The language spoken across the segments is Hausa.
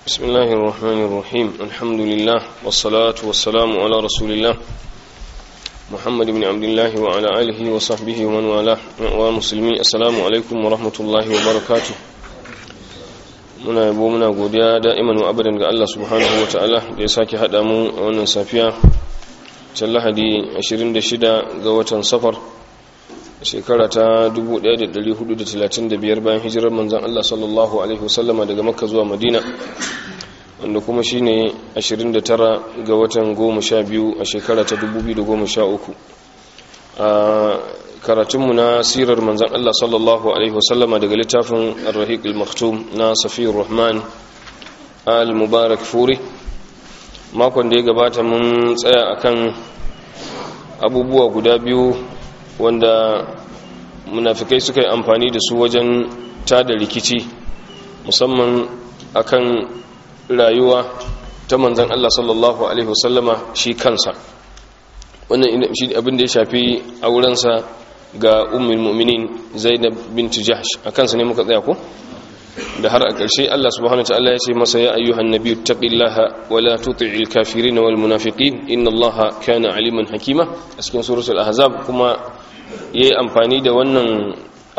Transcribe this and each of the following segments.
بسم الله الرحمن الرحيم الحمد لله والصلاة والسلام على رسول الله محمد بن عبد الله وعلى آله وصحبه ومن والاه ومسلمين السلام عليكم ورحمة الله وبركاته muna yabo muna godiya da'iman wa abadan ga Allah subhanahu wa ta'ala da ya sake haɗa mu a wannan safiya ta lahadi 26 ga watan safar shekara ta 1435 bayan hijirar manzan Allah sallallahu alaihi wasallama daga makka zuwa madina wanda kuma shine 29 ga watan 12 a shekara ta 2013 a karatunmu na sirar manzan Allah sallallahu Alaihi wasallama daga littafin al-rahiq al-maktum na safiyar rahman al-mubarak furi makon da ya gabata mun tsaya akan abubuwa guda biyu wanda munafikai suka yi amfani da su wajen tada rikici musamman akan rayuwa ta manzan Allah sallallahu Alaihi wasallama shi kansa wannan shi abin da ya shafi aurensa ga ummul mu'minin zainab bint jahsh akan sa ne muka tsaya ko da har a ƙarshe Allah subhanahu wataala ya ce masa ya ayyuhan nabiyyu taqillaha wa la tuti'il kafirin wal munafiqin inna Allaha kana aliman hakima a cikin suratul ahzab kuma yayi amfani da wannan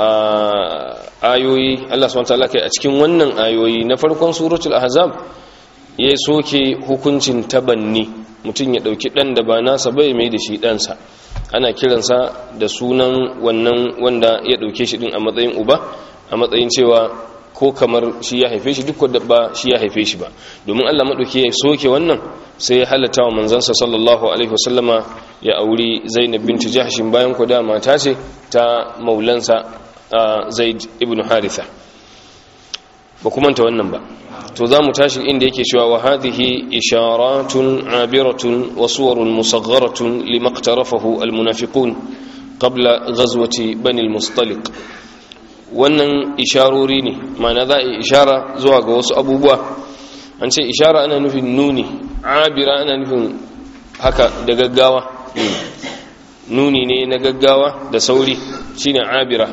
ayoyi Allah subhanahu wataala kai a cikin wannan ayoyi na farkon suratul ahzab ya soke hukuncin tabanni mutum ya dauki dan da ba nasa bai mai da shi ɗansa ana kiransa da sunan wannan wanda ya dauke shi din a matsayin uba a matsayin cewa ko kamar shi ya haife shi duk da ba shi ya haife shi ba domin Allah madauki ya soke wannan sai ya halatta wa manzansa sallallahu alaihi wasallama ya auri Zainab bint Jahsh bayan ku da mata ce ta maulansa Zaid ibn Haritha ba kuma ta wannan ba to za mu tashi inda yake cewa wa hadhihi isharatun abiratun wa suwarun musagharatun limaqtarafahu almunafiqun qabla ghazwati bani almustaliq wannan isharori ne ma'ana za a ishara zuwa ga wasu abubuwa an ce ishara ana nufin nuni abira ana nufin haka da gaggawa nuni ne na gaggawa da sauri shine abira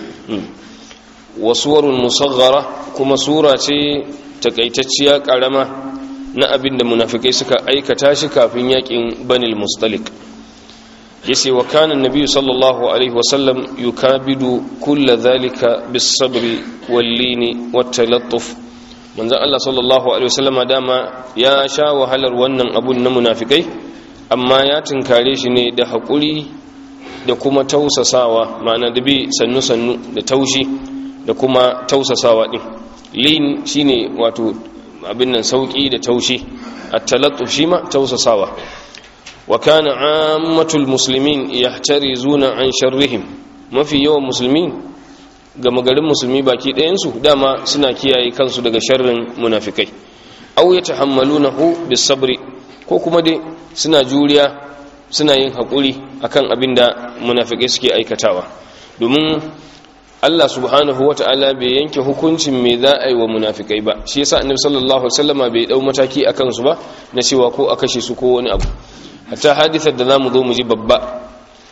wasuwarun musaghara kuma sura ce takaitacciya karama na abin da munafikai suka aikata shi kafin yakin banil mustalik yace wa kana annabi sallallahu alaihi wasallam yukabidu kulla dhalika bis sabri wal lini wat talattuf manzo Allah sallallahu alaihi wasallam dama ya sha wahalar wannan abun na munafikai amma ya tinkare shi ne da hakuri da kuma tausasawa ma'ana da bi sannu sannu da taushi da kuma tausasawa din lin shine wato abin nan sauki da taushi at-talattuf shi ma tausasawa wa kana ammatul muslimin yahtarizuna an sharrihim mafi yawan musulmi ga magarin musulmi baki ɗayan su dama suna kiyaye kansu daga sharrin munafikai aw yatahammalunahu bis-sabri ko kuma dai suna juriya suna yin hakuri akan abin da munafikai suke aikatawa domin Allah subhanahu wa ta'ala bai yanke hukuncin me za a yi wa munafikai ba shi yasa annabi sallallahu alaihi wasallama bai dau mataki akan su ba na cewa ko a kashe su ko wani abu hatta hadithar da zamu zo mu ji babba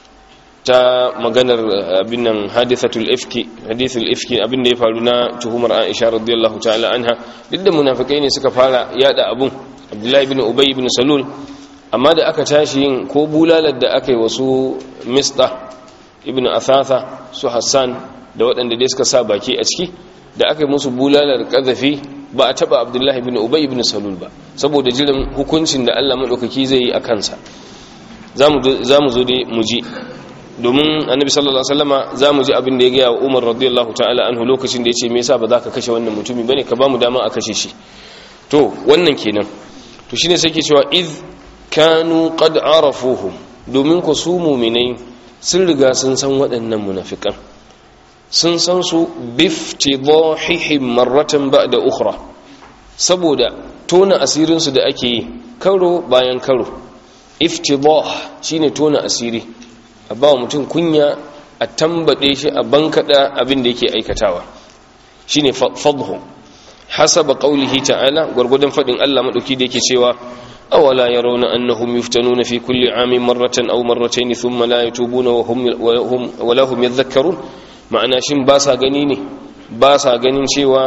ta maganar abin nan hadithatul ifki hadithul ifki abin da ya faru na tuhumar Aisha radiyallahu ta'ala anha duk da munafikai ne suka fara yada abun Abdullahi ibn Ubay ibn Salul amma da aka tashi yin ko bulalar da aka yi wasu Mista ibn Athatha su Hassan da waɗanda dai suka sa baki a ciki da aka yi musu bulalar ƙazafi ba a taɓa abdullahi bin ubay ibn salul ba saboda jiran hukuncin da allah maɗaukaki zai yi a kansa za mu zo dai mu ji domin annabi sallallahu alaihi wasallama za mu ji abin da ya gaya wa umar radiyallahu ta'ala anhu lokacin da ya ce me yasa ba za ka kashe wannan mutumi bane ka ba mu dama a kashe shi to wannan kenan to shine sai ke cewa iz kanu qad arafuhum domin ku su mu'minai sun riga sun san waɗannan munafikan sun san su biftidahihim marratan ba'da ukhra saboda tona asirinsu da ake yi karo bayan karo iftidah shine tona asiri a ba mutum kunya a tambade shi a bankada abin da yake aikatawa shine fadhu hasaba qawlihi ta'ala gurgudan fadin Allah madauki da yake cewa awala yarawna annahum yuftanuna fi kulli amin marratan aw marratayn thumma la yatubuna wa hum wa lahum yadhakkarun ma'ana shin ba sa gani ne ba sa ganin cewa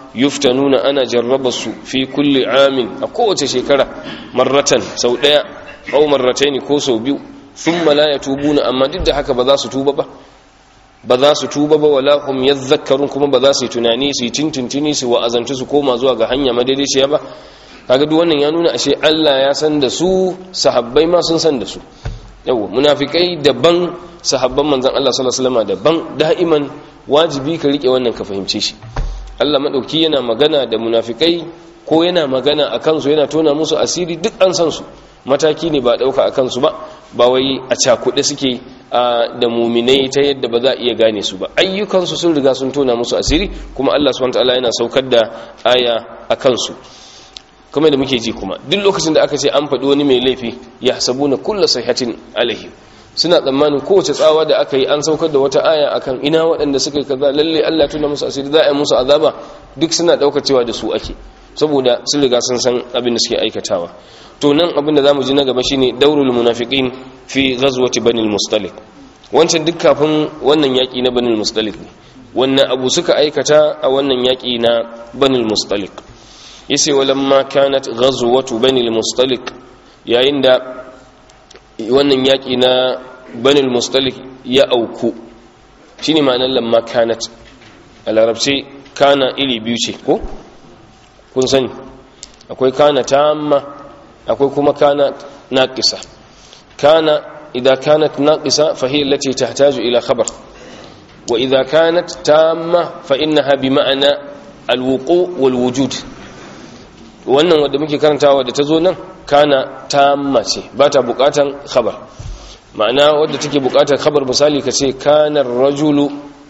yuftanuna ana jarraba su fi kulli amin a kowace shekara marratan sau daya aw marrataini ko sau biyu thumma la yatubuna amma duk da haka ba za su tuba ba ba za su tuba ba wala hum yadhakkarun kuma ba za su yi tunani su yi tintintini su wa'azantu su koma zuwa ga hanya madaidaiciya ba kaga duk wannan ya nuna ashe Allah ya san da su sahabbai ma sun san da su yawa munafikai daban sahabban manzon Allah sallallahu alaihi wasallam daban da'iman wajibi ka rike wannan ka fahimce shi Allah madauki yana magana da munafikai ko yana magana akan su yana tona musu asiri duk an san su mataki ne ba dauka akan su ba ba wai a cakuɗe suke da muminai ta yadda ba za a iya gane su ba ayyukansu sun riga sun tona musu asiri kuma Allah subhanahu wataala yana saukar da aya a kansu kuma da muke ji kuma duk lokacin da aka ce an faɗi wani mai laifi ya sabuna kulla sahihatin alaihi suna tsammanin kowace tsawa da aka yi an saukar da wata aya akan ina waɗanda suka yi kaza lalle Allah tuna musu asiri za a yi musu azaba duk suna ɗaukar cewa da su ake saboda sun riga sun san abin da suke aikatawa to nan abin da zamu ji na gaba shine daurul munafiqin fi ghazwati banil mustalik wancan duk kafin wannan yaki na banil mustalik ne wannan abu suka aikata a wannan yaki na banil mustalik yace walamma kanat ghazwatu banil mustalik yayin da wannan yaki na banil mustalik ya auku shine ma'anar lamma kanat a larabci kana iri biyu ce ko kun sani akwai kana tamma akwai kuma kana naqisa kana idza kanat naqisa fa hiya allati tahtaju ila khabar wa idza kanat tamma fa innaha bi ma'ana alwuqu wal wujud wannan wanda muke karantawa da tazo nan kana tamma ce ba ta bukatan khabar ma'ana wadda take bukatar khabar misali kace kana ar-rajulu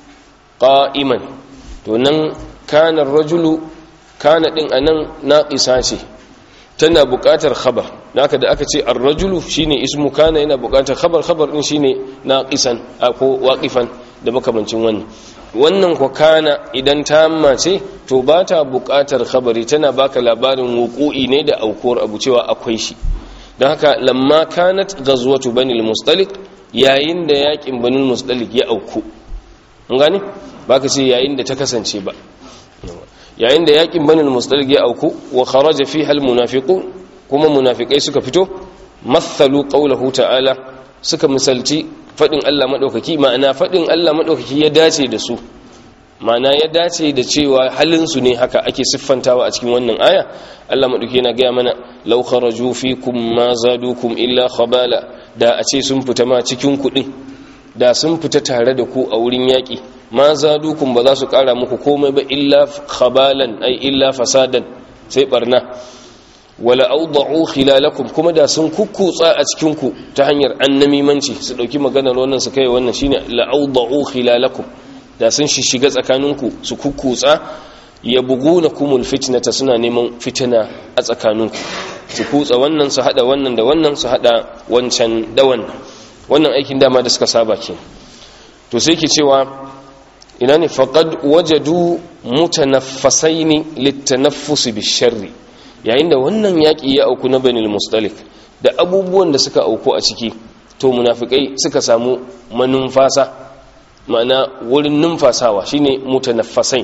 qa'iman to nan kana ar-rajulu kana din anan naqisa ce tana buƙatar khabar naka da aka ce ar-rajulu shine ismu kana yana buƙatar khabar khabar din shine naqisan ko waqifan da makamancin wannan wannan ko kana idan tamma ce to ba ta buƙatar khabari tana baka labarin wuqu'i ne da aukuwar abu cewa akwai shi don haka lamma kanat ghazwatu banil mustalik yayin da yakin banil mustalik ya auku mun gane baka ce yayin da ta kasance ba yayin da yakin banil mustalik ya auku wa kharaja fiha al munafiqun kuma munafikai suka fito mathalu qawluhu ta'ala suka misalci fadin Allah madaukaki ma'ana fadin Allah madaukaki ya dace da su ma'ana ya dace da cewa halin su ne haka ake siffantawa a cikin wannan aya Allah madaukaki yana ga mana law kharaju fikum ma zadukum illa khabala da a ce sun fita ma cikin kudin da sun fita tare da ku a wurin yaki ma zadukum ba za su kara muku komai ba illa khabalan ai illa fasadan sai barna wala awda'u khilalakum kuma da sun kukkutsa a cikin ku ta hanyar annamimanci su dauki maganar wannan su kai wannan shine la awda'u khilalakum da sun shishiga tsakaninku su kukkutsa yabghunakumul fitnata suna neman fitina a tsakaninku su kutsa wannan su hada wannan da wannan su hada wancan da wannan wannan aikin dama da suka saba ke to sai ke cewa ina ne faƙad wajadu mutanaffasaini littanaffus bisharri yayin da wannan yaƙi ya auku na banil mustalik da abubuwan da suka auku a ciki to munafikai suka samu manumfasa ma'ana wurin numfasawa shine mutanaffasai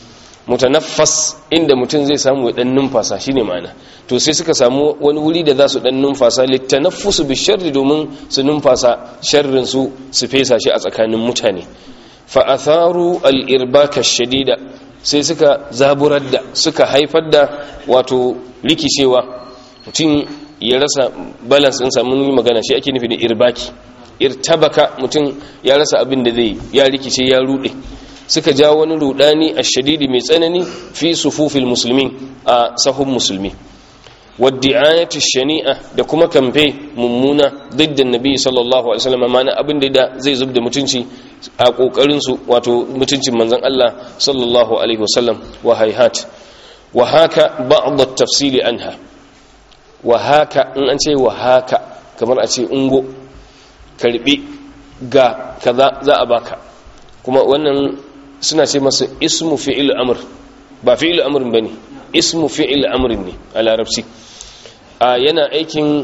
mutanaffas inda mutum zai samu ya dan numfasa shine ma'ana to sai suka samu wani wuri da za su dan numfasa litanaffusu bisharri domin su numfasa sharrin su su fesa shi a tsakanin mutane fa'atharu al'irbaka shadida sai suka zaburar da suka haifar da wato rikicewa mutum ya rasa balance ɗin samun magana shi ake nufi da irbaki irtabaka mutum ya rasa abin da zai ya rikice ya rude suka ja wani rudani a shadidi mai tsanani fi sufufil musulmi a sahun musulmi waddi'ayati shani'a da kuma kamfe mummuna diddan nabi sallallahu alaihi wasallam mana abin da zai zub da mutunci a kokarin su wato mutuncin manzon Allah sallallahu alaihi wasallam wa hayhat wa haka ba'd at-tafsil anha wa haka in an ce wa haka kamar a ce ungo karbi ga kaza za a baka kuma wannan suna ce masa ismu fi'il amr ba fi'il amrin bane ismu fi'il amrin ne a larabci a yana aikin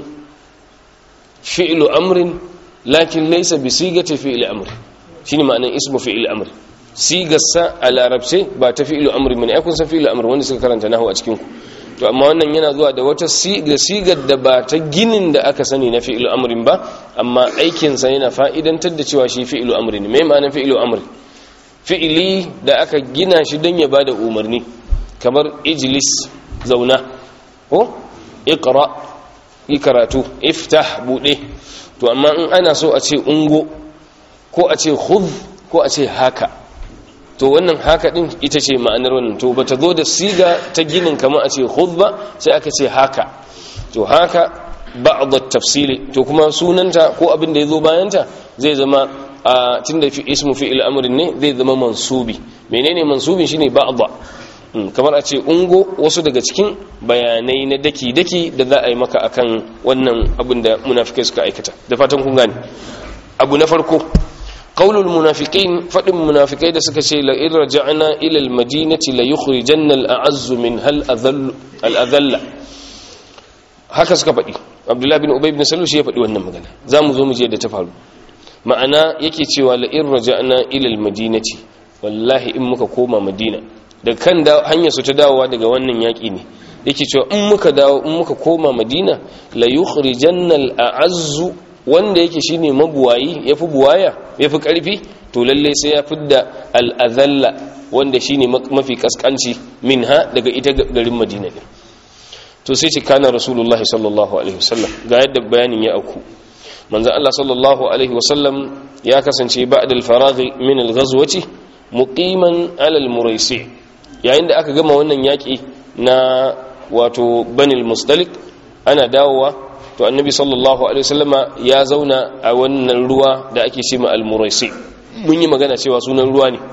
fi'ilu amrin lakin laysa bi sigati fi'il amr shine ma'anar ismu fi'il amr sigarsa a larabce ba ta fi'ilu amri bane ai kun san fi'ilu amri wanda suka karanta nahu a cikin ku to amma wannan yana zuwa da wata siga sigar da ba ta ginin da aka sani na fi'ilu amrin ba amma aikin sa yana fa'idantar da cewa shi fi'ilu amri ne me ma'anar fi'ilu amri fi'ili da aka gina shi don ya bada umarni kamar ijlis zauna ko iqra yi karatu iftah bude to amma in ana so a ce ungo ko a ce khudh ko a ce haka to wannan haka din ita ce ma'anar wannan to bata zo da siga ta ginin kamar a ce khudh ba sai aka ce haka to haka ba'd at-tafsili to kuma sunanta ko abin da yazo bayanta zai zama a tunda fi ismu fi'il amrin ne zai zama mansubi menene mansubin shine ba'd kamar a ce ungo wasu daga cikin bayanai na daki-daki da za a yi maka akan wannan abin da munafikai suka aikata da fatan kun gane abu na farko qaulul munafiqin fadin munafikai da suka ce la in raja'na ila al madinati la yukhrijanna al a'azz min hal al adhalla haka suka faɗi abdullahi bin ubay bin salul shi ya faɗi wannan magana zamu zo mu je da ta faru ma'ana yake cewa la in raja'na ila al madinati wallahi in muka koma madina da kan hanyar su ta dawowa daga wannan yaƙi ne yake cewa in muka dawo in muka koma madina la yukhrijanna al-a'azzu wanda yake shine mabuwayi yafi buwaya yafi karfi to lalle sai ya fidda al-azalla wanda shine mafi kaskanci minha daga ita garin madina din to sai ce kana rasulullahi sallallahu alaihi wasallam ga yadda bayanin ya auku manzo Allah sallallahu alaihi wasallam ya kasance ba'da al-faraghi min al-ghazwati muqiman ala al-muraisi yayin da aka gama wannan yaƙi na wato banil mustalik ana dawowa to annabi sallallahu alaihi wasallama ya zauna a wannan ruwa da ake ce ma almuraisi mun yi magana cewa sunan ruwa ne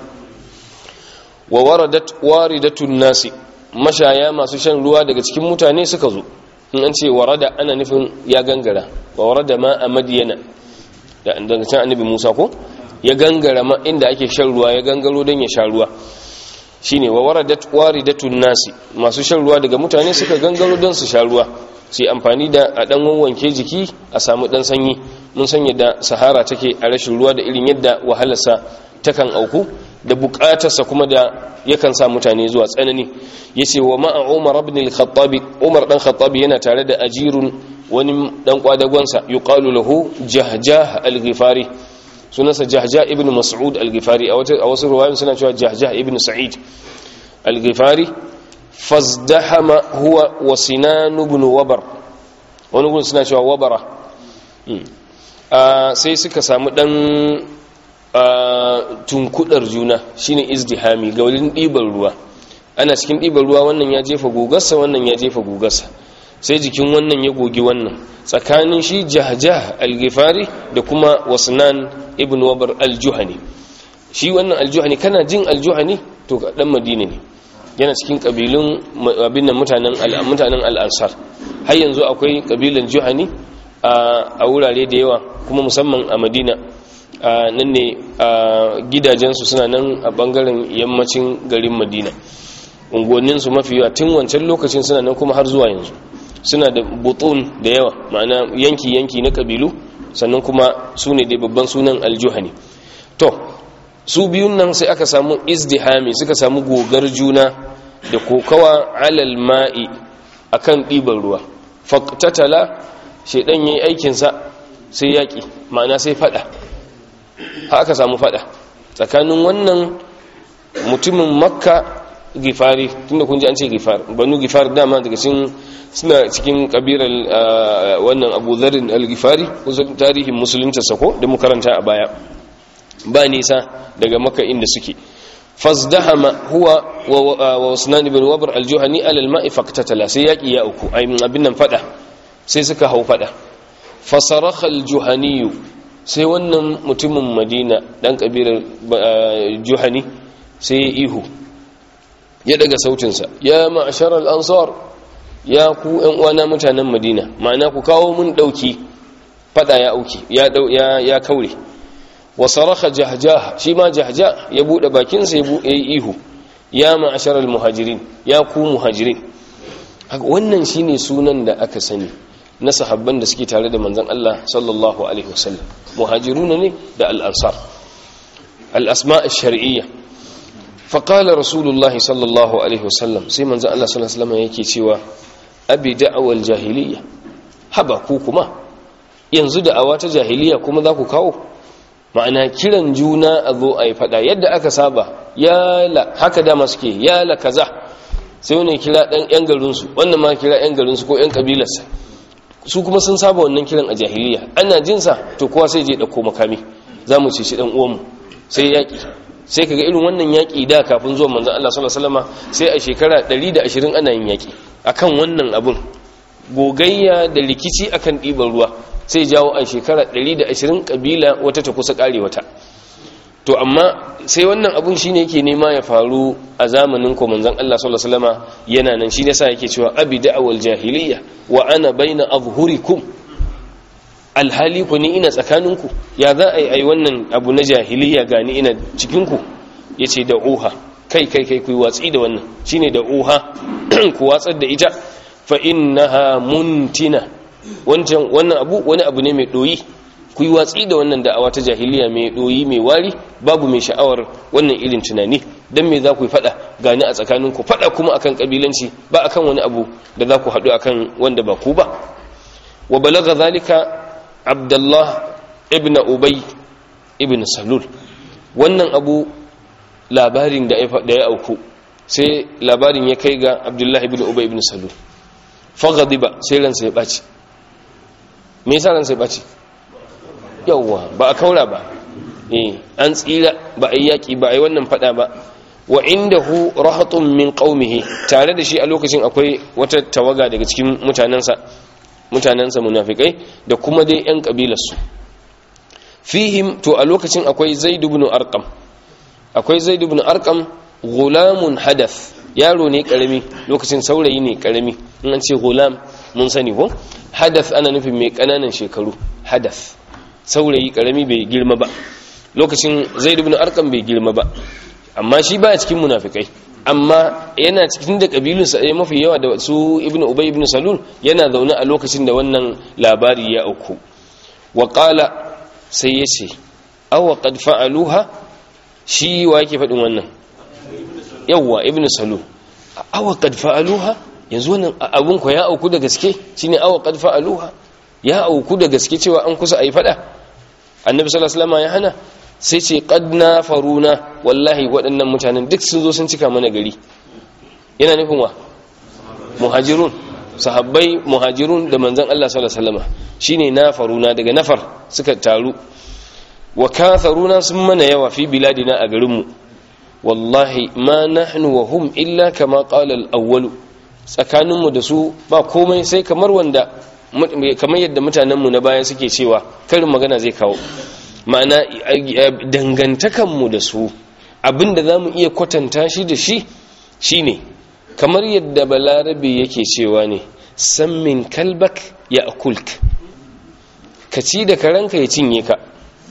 wa waradat waridatun nasi mashaya masu shan ruwa daga cikin mutane suka zo in an ce warada ana nufin ya gangara wa warada ma a madiyana da daga can annabi musa ko ya gangara ma inda ake shan ruwa ya gangaro don ya sha ruwa shine wa waradat waridatun nasi masu shan ruwa daga mutane suka gangaro don su sha ruwa sai amfani da a dan wanke jiki a samu dan sanyi mun san yadda sahara take a rashin ruwa da irin yadda wahalarsa takan auku da bukatarsa kuma da yakan sa mutane zuwa tsanani yace wa ma'a Umar ibn al-Khattab Umar dan Khattab yana tare da ajirun wani dan kwadagonsa yuqalu lahu Jahjah al-Ghifari sunansa jahja ibn mas'ud al-ghifari a wasu ruwayoyin suna cewa jahja ibn sa'id al-ghifari fazdahama huwa wa sinan ibn wabar wani gun suna cewa wabara sai suka samu dan tunkudar juna shine izdihami ga wurin ɗiban ruwa ana cikin ɗiban ruwa wannan ya jefa gugarsa wannan ya jefa gugarsa sai jikin wannan ya gogi wannan tsakanin shi jahjah al-ghifari da kuma wasnan ibn wabar al-juhani shi wannan al-juhani kana jin al-juhani to dan madina ne yana cikin kabilun abin nan mutanen mutanen al-ansar har yanzu akwai kabilan juhani a wurare da yawa kuma musamman a madina nan ne gidajensu suna nan a bangaren yammacin garin madina unguwanninsu mafi yawa tun wancan lokacin suna nan kuma har zuwa yanzu suna da butun da yawa ma'ana yanki-yanki na kabilu sannan kuma su ne da babban sunan aljuhani to su biyun nan sai aka samu izdihami suka samu gogar juna da kokawa alal ma'i akan ɗiban ruwa faktatala shaidan yayi aikinsa sai yaƙi ma'ana sai fada aka samu fada tsakanin wannan mutumin makka gifari tunda kun ji an ce gifar banu gifar dama daga cikin suna cikin kabilar wannan abu zarin al-gifari kusan tarihin musulunta sako da mu karanta a baya ba nisa daga maka inda suke fazdahama huwa wa usman ibn wabr al-juhani ala al-ma'i faqtatala sai yaki ya uku abin nan fada sai suka hau fada fasarakha al-juhani sai wannan mutumin madina dan kabilar juhani sai ya ihu ya daga sautinsa ya ma'ashar al-ansar ya ku ‘yan uwana mutanen madina ma'ana ku kawo mun ɗauki fada ya auki ya kaure wa saraka jahjah shi ma jahjah ya buɗe bakinsa ya yi ihu ya ma'asharar muhajirin ya ku muhajirin wannan shine sunan da aka sani na sahabban da suke tare da manzon Allah sallallahu alaihi wasallam muhajiruna ne da al-ansar al-asma' ash-shar'iyya faƙala rasulullahi sallallahu alaihi wasallam sai manzo Allah sallallahu alaihi wasallam yake cewa abi da'awal jahiliya haba ku kuma yanzu da'awa ta jahiliya kuma za ku kawo ma'ana kiran juna a zo a yi fada yadda aka saba yala haka dama suke yala kaza sai wani kira ɗan ‘yan garinsu wannan ma kira ‘yan garinsu ko ‘yan ƙabilarsa su kuma sun saba wannan kiran a jahiliya ana jinsa to kowa sai je ɗauko makami za mu ce shi ɗan uwanmu sai yaƙi sai kaga irin wannan yaƙi da kafin zuwa manzan Allah sallallahu alaihi wasallam sai a shekara 120 ana yin yaƙi akan wannan abun gogayya da rikici akan ɗiban ruwa sai jawo a shekara 120 kabila wata ta kusa ƙare wata to amma sai wannan abun shine yake nema ya faru a zamanin ko manzon Allah sallallahu alaihi wasallam yana nan shi yasa yake cewa abi da'wal jahiliyya wa ana baina azhurikum alhali ku ni ina tsakaninku ya za a yi ai wannan abu na jahiliyya gani ina cikinku yace da uha kai kai kai ku watsi da wannan shine da uha ku watsar da ita fa innaha muntina wancan wannan abu wani abu ne mai doyi ku yi watsi da wannan da'awa ta jahiliya mai doyi mai wari babu mai sha'awar wannan irin tunani dan me za ku yi fada gani a tsakaninku fada kuma akan kabilanci ba akan wani abu da za ku haɗu akan wanda ba ku ba wa balaga zalika abdullah ibn ubay ibn salul wannan abu labarin da ya auku sai labarin ya kai ga abdullah ibn ubay ibn salul faghadiba sai ransa ya ɓaci me yasa ransa ya ɓaci yawwa ba a kaura ba eh an tsira ba a yi yaƙi ba a yi wannan faɗa ba wa indahu rahatun min qaumihi tare da shi a lokacin akwai wata tawaga daga cikin mutanansa mutanansa munafikai da kuma dai yan kabilarsu fihim to a lokacin akwai zaid ibn arqam akwai zaid ibn arqam gulamun hadath yaro ne karami lokacin saurayi ne karami in an ce gulam mun sani ko hadath ana nufin mai kananan shekaru hadath saurayi karami bai girma ba lokacin zaid ibn arqam bai girma ba amma shi baya cikin munafikai amma yana cikin da kabilunsa ɗaya mafi yawa da su ibn ubay ibn salul yana zaune a lokacin da wannan labari ya auku wa qala sai yace aw qad fa'aluha shi wa yake faɗin wannan yawwa ibn salul aw qad fa'aluha yanzu wannan abun ko ya auku da gaske shine aw qad fa'aluha ya auku da gaske cewa an kusa ayi fada annabi sallallahu alaihi wasallam ya hana sai ce ƙadna faruna wallahi waɗannan mutanen duk sun zo sun cika mana gari yana nufin wa muhajirun sahabbai muhajirun da manzan Allah sallallahu alaihi wasallam shine na faruna daga nafar suka taru wa katharuna sun mana yawa fi biladina a garinmu wallahi ma nahnu wa hum illa kama qala al-awwal tsakaninmu da su ba komai sai kamar wanda kamar yadda mutanenmu na baya suke cewa karin magana zai kawo ma'ana dangantakanmu da su abinda za mu iya kwatanta shi da shi shine kamar yadda balarabe yake cewa ne sammin kalbak ya akulk ka ci da karanka ya cinye ka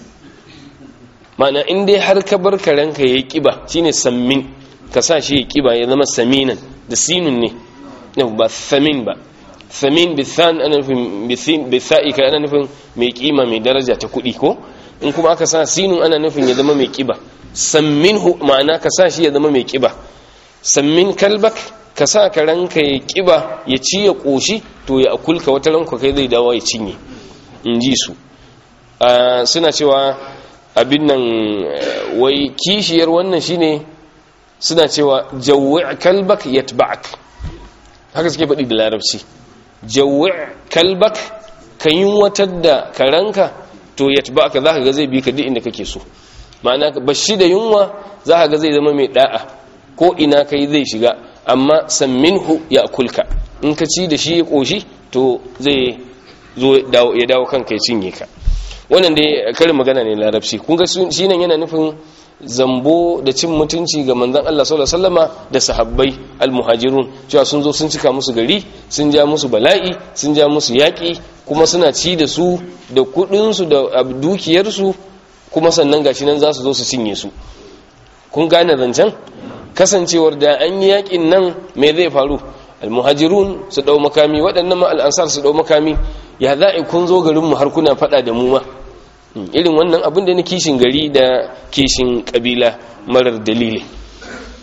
ma'ana in dai har ka bar karanka ya yi kiba shine sammin ka sa shi ya kiba ya zama saminan da sinun ne ba samin ba samin bithan ana nufin bitha'i ka ana nufin mai kima mai daraja ta kuɗi ko in kuma aka sa sinun ana nufin ya zama mai kiba samminhu ma'ana ka sa shi ya zama mai kiba sammin kalbak ka sa ka ranka ya kiba ya ci ya koshi to ya akulka wata ranka kai zai dawo ya cinye in ji su suna cewa abin nan wai kishiyar wannan shine suna cewa jawwi kalbak yatba'ak haka suke faɗi da larabci jawwi kalbak ka yi watar da karanka to ya tuba ka za ka ga zai bi ka duk inda kake so ma'ana bashi da yunwa za ka ga zai zama mai da'a ko ina kai zai shiga amma samminhu ya kulka in ka ci da shi ya koshi to zai zo ya dawo kanka ya cinye ka wannan dai karin magana ne larabci kun ga shi nan yana nufin zambo da cin mutunci ga manzon Allah sallallahu alaihi wasallama da sahabbai almuhajirun cewa sun zo sun cika musu gari sun ja musu bala'i sun ja musu yaki kuma suna ci da su da kudin su da dukiyar su kuma sannan gashi nan za su zo su cinye su kun gane zancen kasancewar da an yi yakin nan me zai faru almuhajirun su dau makami waɗannan ma al'ansar su dau makami ya za'i kun zo garin mu har kuna fada da mu ma irin wannan abin da na kishin gari da kishin kabila marar dalili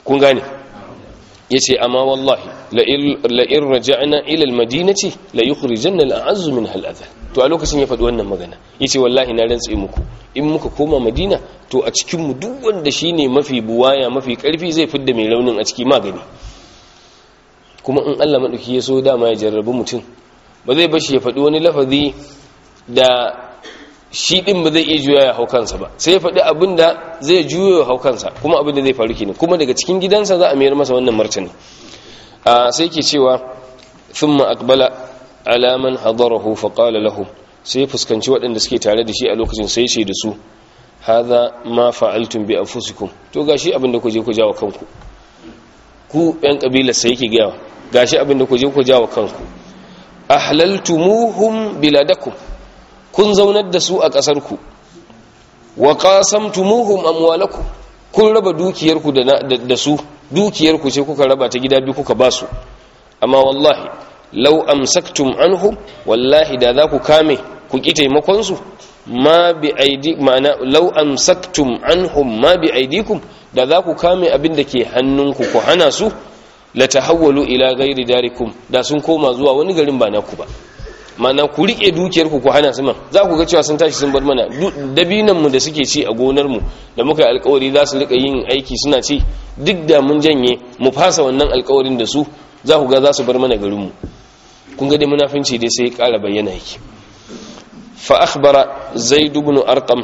kun gane yace amma wallahi la in raja'na ila al-madinati la yukhrijanna al-a'azzu minha al-adha to a lokacin ya faɗi wannan magana yace wallahi na rantsi muku in muka koma madina to a cikin mu duk wanda shine mafi buwaya mafi karfi zai fidda mai raunin a ciki magani kuma in Allah madauki ya so dama ya jarrabu mutum ba zai bashi ya faɗi wani lafazi da shi din ba zai iya juya ya hau kansa ba sai ya faɗi abin da zai juya ya hau kansa kuma abin da zai faru kenan kuma daga cikin gidansa za a mayar masa wannan martani sai ke cewa thumma aqbala ala man hadarahu fa qala lahum sai fuskanci waɗanda suke tare da shi a lokacin sai ce da su hadha ma fa'altum bi anfusikum to gashi abin da ku je ku jawo kanku ku ɗan kabilar sai yake gawa gashi abin da ku je ku jawo kanku ahlaltumuhum biladakum kun zaunar da su a ƙasarku wa qasamtumuhum amwalakum kun raba dukiyarku da su dukiyarku ce kuka raba ta gida biyu kuka basu amma wallahi law amsaktum anhum wallahi da za ku kame ku ki taimakon su ma bi aidi ma'ana law amsaktum anhum ma bi aidikum da za ku kame abin da ke hannunku ku hana su la tahawwalu ila ghairi darikum da sun koma zuwa wani garin ba naku ba mana ku rike dukiyarku ku hana su man za ku ga cewa sun tashi sun bar mana dabinan mu da suke ci a gonar mu da muka yi alkawari za su rika yin aiki suna ci duk da mun janye mu fasa wannan alkawarin da su za ku ga za su bar mana garin mu kun ga dai munafinci dai sai ya kara bayyana yake fa akhbara zaid ibn arqam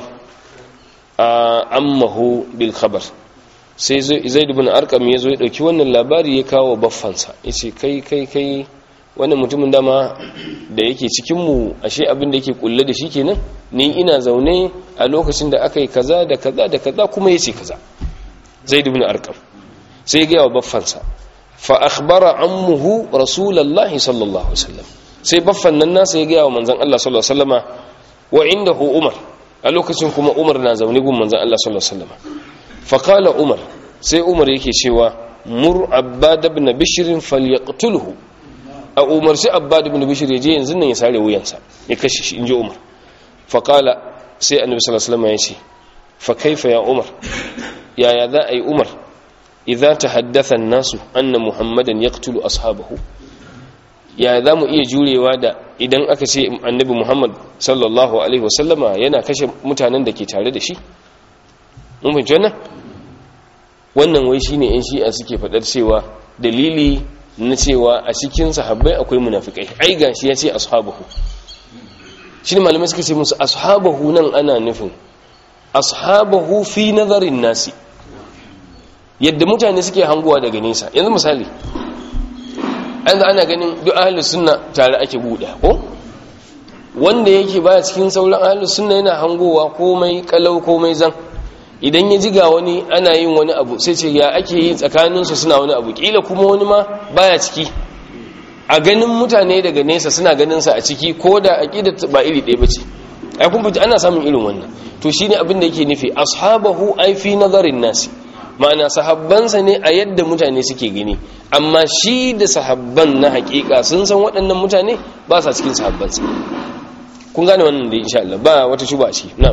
ammahu bil khabar sai zaid ibn arqam ya zo ya dauki wannan labari ya kawo baffansa yace kai kai kai wannan mutumin dama da yake cikinmu ashe abin da yake kulle da shi kenan ni ina zaune a lokacin da aka yi kaza da kaza da kaza kuma yace kaza zaid ibn arqam sai ga wa baffansa fa akhbara ammuhu rasulullahi sallallahu alaihi wasallam sai baffan nan nasa ya ga wa manzon Allah sallallahu alaihi wasallama wa indahu umar a lokacin kuma umar na zaune gun manzon Allah sallallahu alaihi wasallama fa qala umar sai umar yake cewa mur abbad ibn bishr falyaqtulhu a umarci abbad ibn bishr ya je yanzu nan ya sare wuyansa ya kashe shi inji umar fa qala sai annabi sallallahu alaihi wasallama ya ce fa kaifa ya umar yaya za a yi umar idza tahaddatha an-nasu anna muhammadan yaqtulu ashabahu ya za mu iya jurewa da idan aka ce annabi muhammad sallallahu alaihi wasallama yana kashe mutanen da ke tare da shi mun fahimci wannan wannan wai shine yan shi'a suke faɗar cewa dalili na cewa a cikin sahabbai akwai munafikai ai gashi ya ce ashabahu shine malamai suka ce musu ashabahu nan ana nufin ashabahu fi nazarin nasi yadda mutane suke hanguwa daga nesa yanzu misali yanzu ana ganin duk ahlus sunna tare ake buɗe ko wanda yake baya cikin sauran ahlus sunna yana hangowa komai kalau komai zan idan ya ji ga wani ana yin wani abu sai ce ya ake yi tsakaninsu suna wani abu kila kuma wani ma baya ciki a ganin mutane daga nesa suna ganin sa a ciki ko da aqida ba iri ɗaya bace ai kun fita ana samun irin wannan to shine abin da yake nufi ashabahu ai fi nazarin nasi ma'ana sahabbansa ne a yadda mutane suke gani amma shi da sahabban na hakika sun san waɗannan mutane ba sa cikin sahabbansa kun gane wannan da insha Allah ba wata shuba ce na'am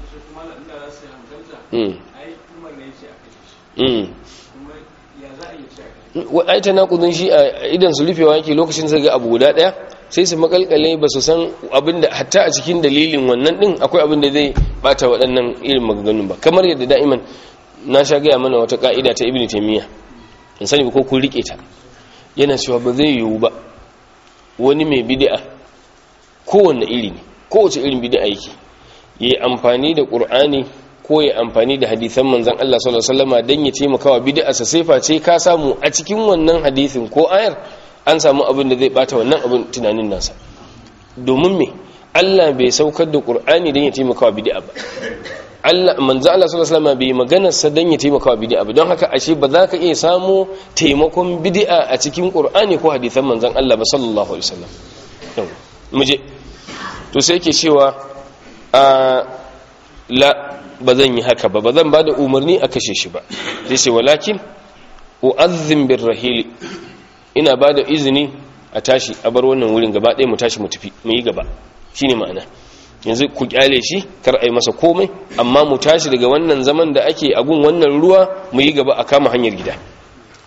ai ta nakudin shi a idan su rufewa yake lokacin sai ga abu guda daya sai su makalkale ba su san abinda hatta a cikin dalilin wannan din akwai abin da zai bata waɗannan irin maganganun ba kamar yadda da'iman na sha gaya mana wata ka'ida ta ibn taymiya in sani ba ko kun rike ta yana cewa ba zai yiwu ba wani mai bid'a kowanne iri ne kowace irin bid'a yake yi amfani da qur'ani ko ya amfani da hadisan manzon Allah sallallahu alaihi wasallam dan ya taimaka wa bid'a sa sai face ka samu a cikin wannan hadisin ko ayar an samu abin da zai bata wannan abin tunanin nasa domin me Allah bai saukar da qur'ani dan ya taimaka wa bid'a ba Allah manzo Allah sallallahu alaihi wasallam bai magana sa dan ya taimaka wa bid'a ba don haka ashe ba za ka iya samu taimakon bid'a a cikin Qur'ani ko hadisan manzon Allah ba sallallahu alaihi wasallam muje to sai yake cewa a la ba zan yi haka ba ba zan bada umarni a kashe shi ba sai ce walakin u'azzim birrahili ina bada izini a tashi a bar wannan wurin gaba ɗaya mu tashi mu tafi mu yi gaba shine ma'ana yanzu ku kyale shi kar a yi masa komai amma mu tashi daga wannan zaman da ake agun wannan ruwa mu yi gaba a kama hanyar gida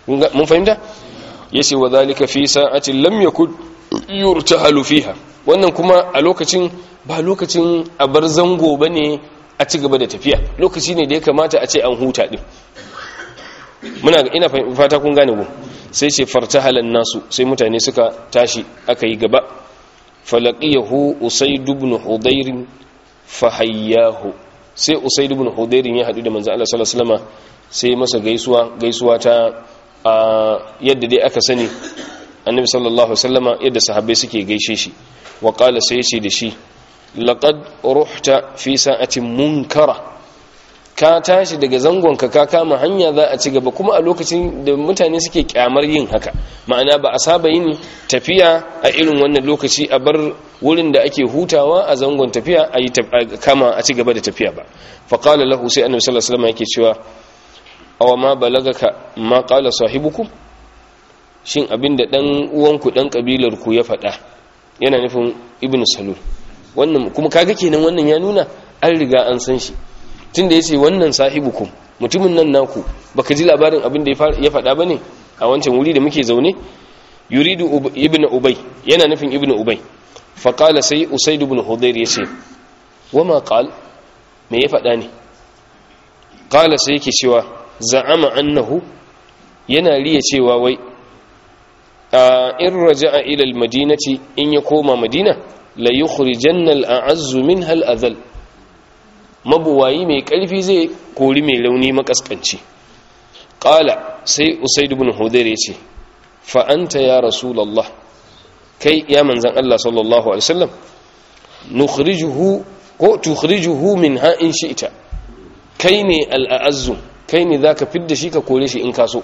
mun fahimta yace wa zalika fi sa'atin lam yakun yurtahalu fiha wannan kuma a lokacin ba lokacin a bar zango bane a ci gaba da tafiya lokaci ne da ya kamata a ce an huta din muna ina fata kun gane ku sai ce fartahalan nasu sai mutane suka tashi aka yi gaba falaqiyahu usayd ibn hudayr fahayyahu sai usayd ibn hudayr ya hadu da manzo Allah sallallahu alaihi wasallam sai masa gaisuwa gaisuwa ta yadda dai aka sani annabi sallallahu alaihi wasallam yadda sahabbai suke gaishe shi wa qala sai yace da shi laqad ruhta fi sa'atin munkara ka tashi daga zangonka ka kama hanya za a ci gaba kuma a lokacin da mutane suke kyamar yin haka ma'ana ba a saba yin tafiya a irin wannan lokaci a bar wurin da ake hutawa a zangon tafiya a yi kama a ci gaba da tafiya ba faƙala lahu sai annabi sallallahu alaihi wasallam yake cewa awa ma balagaka ma qala sahibukum shin abinda dan uwanku dan kabilar ku ya faɗa yana nufin ibnu salul wannan kuma kaga kenan wannan ya nuna an riga an san shi tunda yace wannan sahibukum mutumin nan naku baka ji labarin abin da ya faɗa bane a wancan wuri da muke zaune yuridu ibnu ubay yana nufin ibnu ubay fa qala sai usayd ibn hudayr yace wama qal me ya faɗa ne qala sai yake cewa za'ama annahu yana riya cewa wai in raja'a ila al-madinati in ya koma madina la yukhrijanna al-a'azzu minha al-adhal mabuwayi mai ƙarfi zai kori mai launi makaskanci ƙala sai usaid ibn hudayr ya ce fa'anta ya rasulallah kai ya manzan Allah sallallahu alaihi wasallam nukhrijuhu ko tukhrijuhu min ha in shi'ta kai ne al'azzu kai ne zaka fidda shi ka kore shi in kaso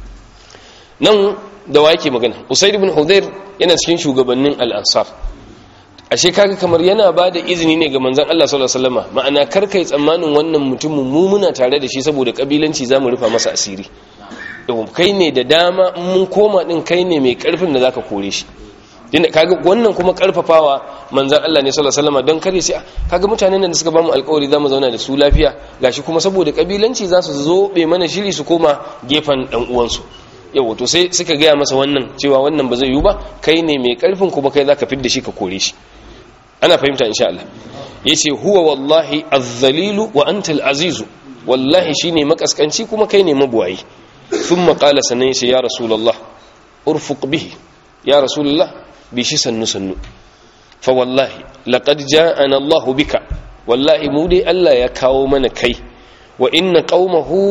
nan da wa yake magana usaid ibn hudayr yana cikin shugabannin al-ansar ashe kaga kamar yana ba da izini ne ga manzon Allah sallallahu alaihi wasallam ma'ana kar kai tsammanin wannan mutumin mu muna tare da shi saboda kabilanci zamu rufa masa asiri yau kai ne da dama mun koma din kai ne mai karfin da zaka kore shi dinda kaga wannan kuma karfafawa manzon Allah ne sallallahu alaihi wasallam don kare sai kaga mutanen da suka bamu alƙawari zamu zauna da su lafiya gashi kuma saboda kabilanci za su zobe mana shiri su koma gefen dan uwansu yau to sai suka gaya masa wannan cewa wannan ba zai yi ba kai ne mai karfin kuma kai zaka fidda shi ka kore shi ana fahimta insha Allah yace huwa wallahi az-zalilu wa anta al-azizu wallahi shine makaskanci kuma kai ne mabuwayi thumma qala sanan yace ya rasulullah urfuq bihi ya rasulullah bi shi sannu sannu fa wallahi laqad ja'ana Allah bika wallahi mu dai Allah ya kawo mana kai wa inna qaumahu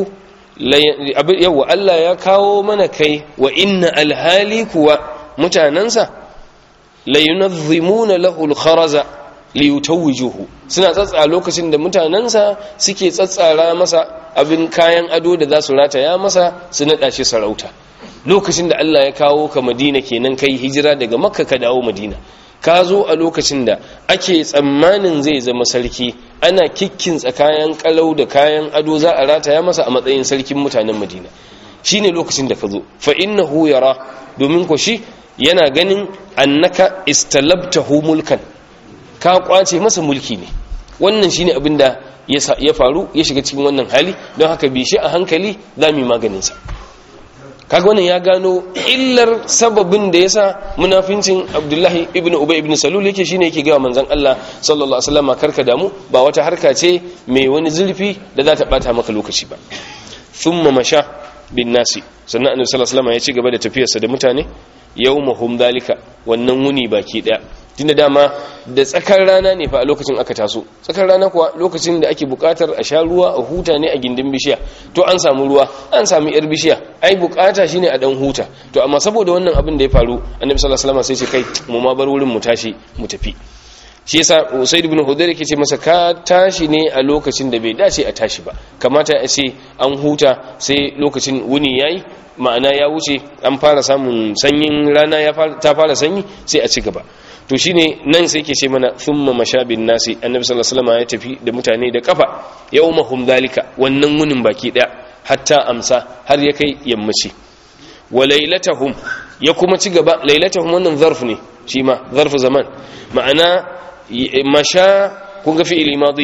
yawa Allah ya kawo mana kai wa inna alhali kuwa mutanansa la yunazzimuna lahu al-kharaza li yutawwijuhu suna tsatsa lokacin da mutanansa suke tsatsara masa abin kayan ado da za su rataya masa su nada shi sarauta lokacin da Allah ya kawo ka Madina kenan kai hijira daga Makka ka dawo Madina ka zo a lokacin da ake tsammanin zai zama sarki ana kikkinsa kayan kalau da kayan ado za a rataya masa a matsayin sarkin mutanen Madina shine lokacin da ka zo fa innahu yara domin ko shi yana ganin annaka istalabtahu mulkan ka kwace masa mulki ne wannan shine abin da ya faru ya shiga cikin wannan hali don haka bi shi a hankali za mu yi maganinsa kaga wannan ya gano illar sababin da yasa munafincin Abdullahi ibn Ubay ibn Salul yake shine yake ga manzon Allah sallallahu alaihi wasallam karka damu ba wata harka ce mai wani zulfi da za ta bata maka lokaci ba thumma masha bin nasi sannan annabi sallallahu alaihi wasallam ya ci gaba da tafiyarsa da mutane yawmahum dalika wannan wuni baki daya tunda dama da tsakar rana ne fa a lokacin aka taso tsakar rana kuwa lokacin da ake bukatar a sha ruwa a huta ne a gindin bishiya to an samu ruwa an samu yar bishiya ai bukata shine a dan huta to amma saboda wannan abin da ya faru annabi sallallahu alaihi wasallam sai ce kai mu ma bar wurin mu tashi mu tafi shi yasa Usaid ibn Hudayr yake ce masa ka tashi ne a lokacin da bai dace a tashi ba kamata a ce an huta sai lokacin wuni yayi ma'ana ya wuce an fara samun sanyin rana ya ta fara sanyi sai a ci gaba to shine nan sai yake ce mana thumma mashabin nasi annabi sallallahu alaihi wasallam ya tafi da mutane da kafa yawmahum dalika wannan wunin baki daya hatta amsa har ya kai yammaci wa lailatahum ya kuma ci gaba lailatahum wannan zarf ne shi ma zarf zaman ma'ana masha kun ga fi'ili madi ne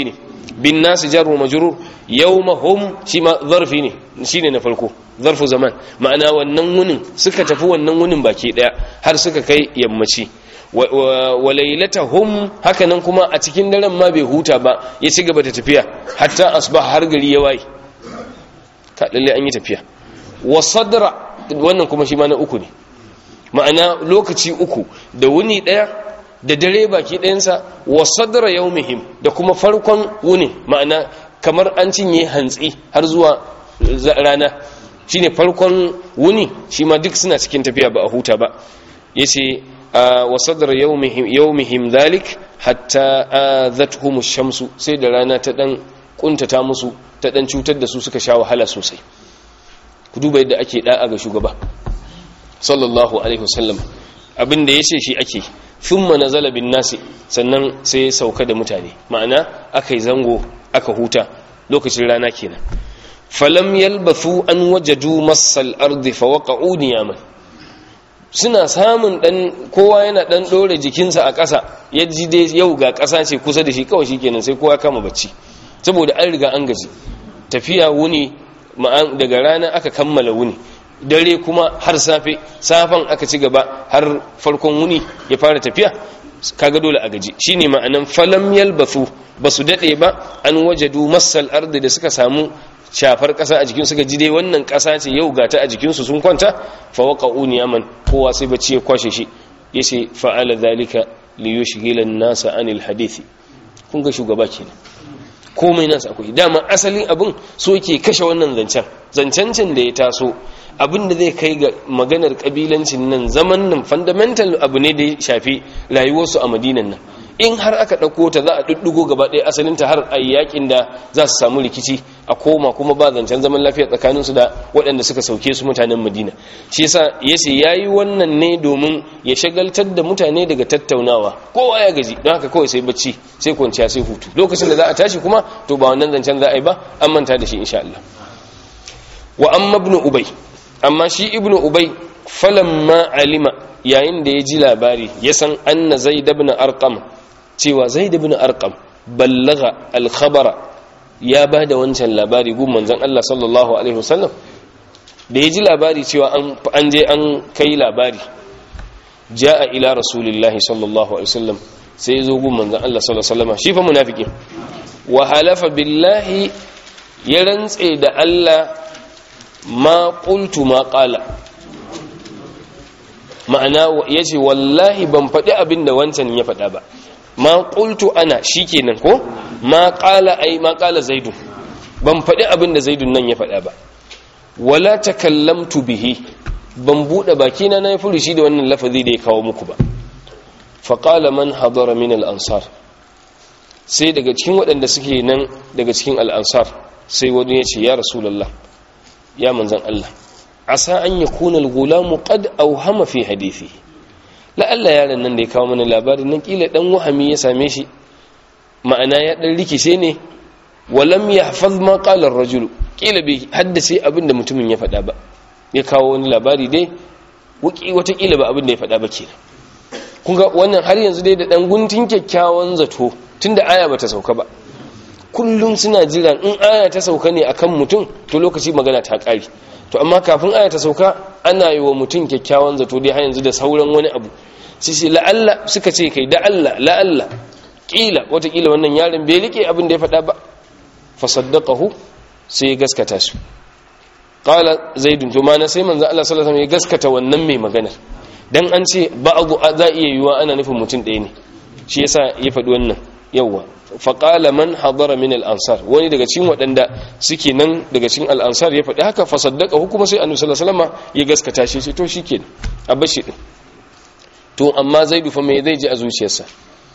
bin nas jar wa majrur yawma hum shi ma zarfi ne shine na farko zarfu zaman ma'ana wannan wunin suka tafi wannan wunin baki daya har suka kai yammaci wa lailatahum hakanan kuma a cikin daren ma bai huta ba ya ci gaba da tafiya hatta asbah har gari ya waye ka lalle an yi tafiya wa sadra wannan kuma shi ma na uku ne ma'ana lokaci uku da wuni daya da dare baki ɗayansa wa sadra yawmihim da kuma farkon wuni ma'ana kamar an cinye hantsi har zuwa rana shine farkon wuni shi ma duk suna cikin tafiya ba a huta ba yace wa sadra yawmihim yawmihim dhalik hatta adhatuhum ash-shamsu sai da rana ta dan kuntata musu ta dan cutar da su suka sha wahala sosai ku duba yadda ake da'a ga shugaba sallallahu alaihi wasallam abin da yace shi ake thumma nazala bin nasi sannan sai ya sauka da mutane ma'ana akai zango aka huta lokacin rana kenan falam yalbathu an wajadu massal ardi fawaqa'u niyaman suna samun dan kowa yana dan dore jikinsa a ƙasa ya ji dai yau ga ƙasa ce kusa da shi kawai shikenan sai kowa kama bacci saboda an riga an gaji tafiya wuni daga rana aka kammala wuni dare kuma har safe safan aka ci gaba har farkon wuni ya fara tafiya kaga dole a gaji shine ma'anan falam yalbathu basu dade ba an wajadu massal ardi da suka samu shafar kasa a jikin suka ji dai wannan kasa ce yau gata a jikin su sun kwanta fa waqa'u niyaman kowa sai bacci ya kwashe shi yace fa'ala zalika li yushghila an-nasa anil hadithi kun ga shugaba kenan komai nasa akwai dama asalin abin so yake kashe wannan zancen zancancin da ya taso abin da zai kai ga maganar kabilancin nan zaman nan fundamental abu ne da ya shafi rayuwarsu a madinan nan in har aka ɗauko ta za a ɗuɗɗugo gaba ɗaya asalinta har a yakin da za su samu rikici a koma kuma ba zancen zaman lafiya tsakaninsu da waɗanda suka sauke su mutanen madina shi yasa yace ya yi wannan ne domin ya shagaltar da mutane daga tattaunawa kowa ya gaji don haka kawai sai bacci sai kwanciya sai hutu lokacin da za a tashi kuma to ba wannan zancen za a yi ba an manta da shi insha Allah wa amma ibnu ubay amma shi ibnu ubay falamma alima yayin da ya ji labari ya san anna zaid ibn arqam cewa zaid ibn arqam ballaga al-khabara ya bada wancan labari gun manzon Allah sallallahu alaihi wasallam da ya ji labari cewa an je an kai labari jaa ila rasulillahi sallallahu alaihi wasallam sai ya zo gun manzon Allah sallallahu alaihi wasallam shi fa munafiki wa halafa billahi ya rantse da Allah ma qultu ma qala ma'ana yace wallahi ban faɗi abin da wancan ya faɗa ba ma qultu ana shikenan ko ma qala ai ma qala zaidu ban faɗi abin da zaidun nan ya faɗa ba wala takallamtu bihi ban bude baki na nayi furushi da wannan lafazi da ya kawo muku ba fa qala man hadara min al ansar sai daga cikin waɗanda suke nan daga cikin al ansar sai wani ya ce ya rasulullah ya manzan Allah asa an yakuna al gulamu qad awhama fi hadithi la'alla yaron nan da ya kawo mana labarin nan kila dan wahami ya same shi ma'ana ya dan rikice ne walam yahfaz ma qala ar-rajul kila bai haddace abin da mutumin ya faɗa ba ya kawo wani labari dai wuki wata kila ba abin da ya faɗa ba kenan kun ga wannan har yanzu dai da dan guntun kyakkyawan zato tunda aya bata sauka ba kullum suna jiran in aya ta sauka ne akan mutum to lokaci magana ta ƙare to amma kafin aya ta sauka ana yi wa mutum kyakkyawan zato dai har yanzu da sauran wani abu sai sai la'alla suka ce kai da Allah la'alla kila watakila wannan yaron bai rike abin da ya faɗa ba fa saddaqahu sai ya gaskata su qala zaidun to mana sai manzo Allah sallallahu alaihi wasallam ya gaskata wannan mai magana dan an ce ba'du za iya yiwa ana nufin mutum ɗaya ne shi yasa ya faɗi wannan yawa faƙala man hadara min al'ansar wani daga cikin waɗanda suke nan daga cikin al'ansar ya faɗi haka fasaddaka hukuma sai annabi sallallahu alaihi wasallam ya gaskata shi to shike a bashi din to amma zaidu fa me zai ji a zuciyarsa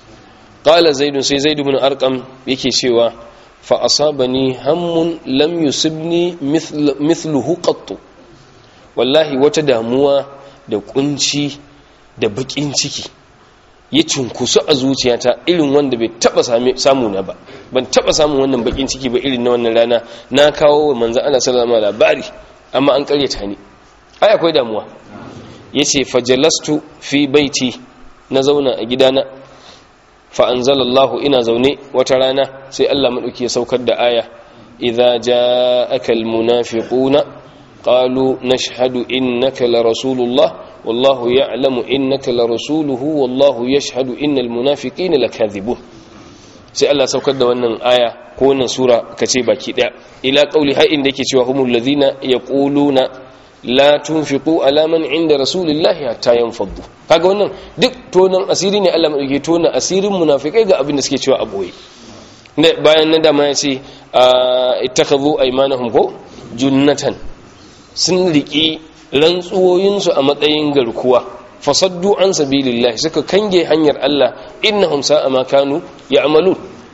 qala zaidu sai zaidu bin arqam yake cewa fa asabani hammun lam yusibni mithluhu qattu wallahi wata damuwa da kunci da bakin ciki ya cunkusu a zuciyata irin wanda bai taba samu na ba ban taba samun wannan bakin ciki ba irin na wannan rana na kawo wa manzan Allah sallallahu alaihi labari amma an karyata ni ai akwai damuwa yace fajalastu fi baiti na zauna a gidana fa anzalallahu ina zaune wata rana sai Allah madauki ya saukar da aya idza ja'aka almunafiquna qalu nashhadu innaka la rasulullah wallahu ya'lamu innaka la rasuluhu wallahu yashhadu innal munafiqina lakadhibun sai Allah saukar da wannan aya ko wannan sura kace baki daya ila qauli har inda yake cewa humul ladina yaquluna la tunfiqu ala man inda rasulillahi hatta yanfaddu kaga wannan duk tonan asiri ne Allah madauke tona asirin munafikai ga abin da suke cewa a boye bayan nan da ma yace ittakhadhu aymanahum ko junnatan sun riki rantsuwoyin su a matsayin garkuwa fasaddu an sabilillahi suka kange hanyar Allah innahum sa'a ma kanu ya'malun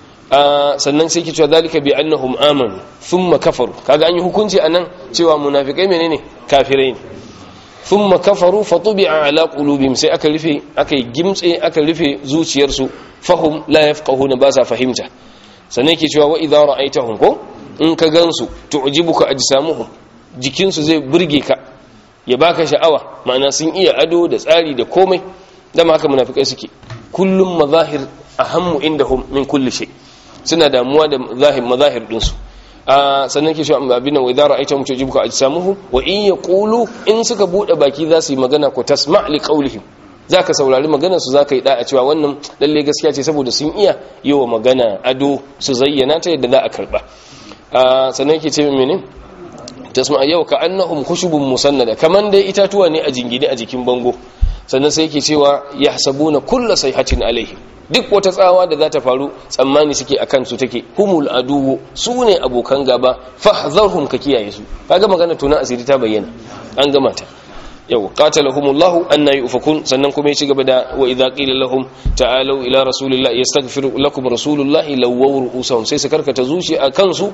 sannan sai ke cewa zalika bi annahum amanu thumma kafaru kaga an yi hukunci anan cewa munafikai menene kafirai ne thumma kafaru fatubi'a ala qulubihim sai aka rufe aka gimtse aka rufe zuciyarsu fahum la yafqahuna ba sa fahimta sannan yake cewa wa idza ra'aytahum ko in ka gansu tu'jibuka ajsamuhum jikinsu zai burge ka ya baka sha'awa ma'ana sun iya ado da tsari da komai dama haka munafikai suke kullum mazahir ahammu indahum min kulli shay' suna damuwa da zahir mazahir dinsu a sannan ke shi abin wa idara aita mutu jibuka ajsamuhu wa in yaqulu in suka bude baki za su yi magana ko tasma' li qawlihim zaka saurari maganar su zaka yi da a cewa wannan lalle gaskiya ce saboda sun iya yawa magana ado su zayyana ta yadda za a karba a sannan ke ce mene tasma' yau ka annahum khushubun musannada kaman dai itatuwa ne a jingine a jikin bango sannan sai yake cewa yahsabuna kullu sayhatin alaihim duk wata tsawa da za ta faru tsammani suke a kansu take humul aduwu su ne abokan gaba fahzarhum ka kiyaye su kaga magana tunan asiri ta bayyana an gama ta yau qatalahumullahu anna yufakun sannan kuma ya ci gaba da wa idza qila lahum ta'alu ila rasulillahi yastaghfir lakum rasulullahi lawaw ru'usahum sai su karkata zuci a kansu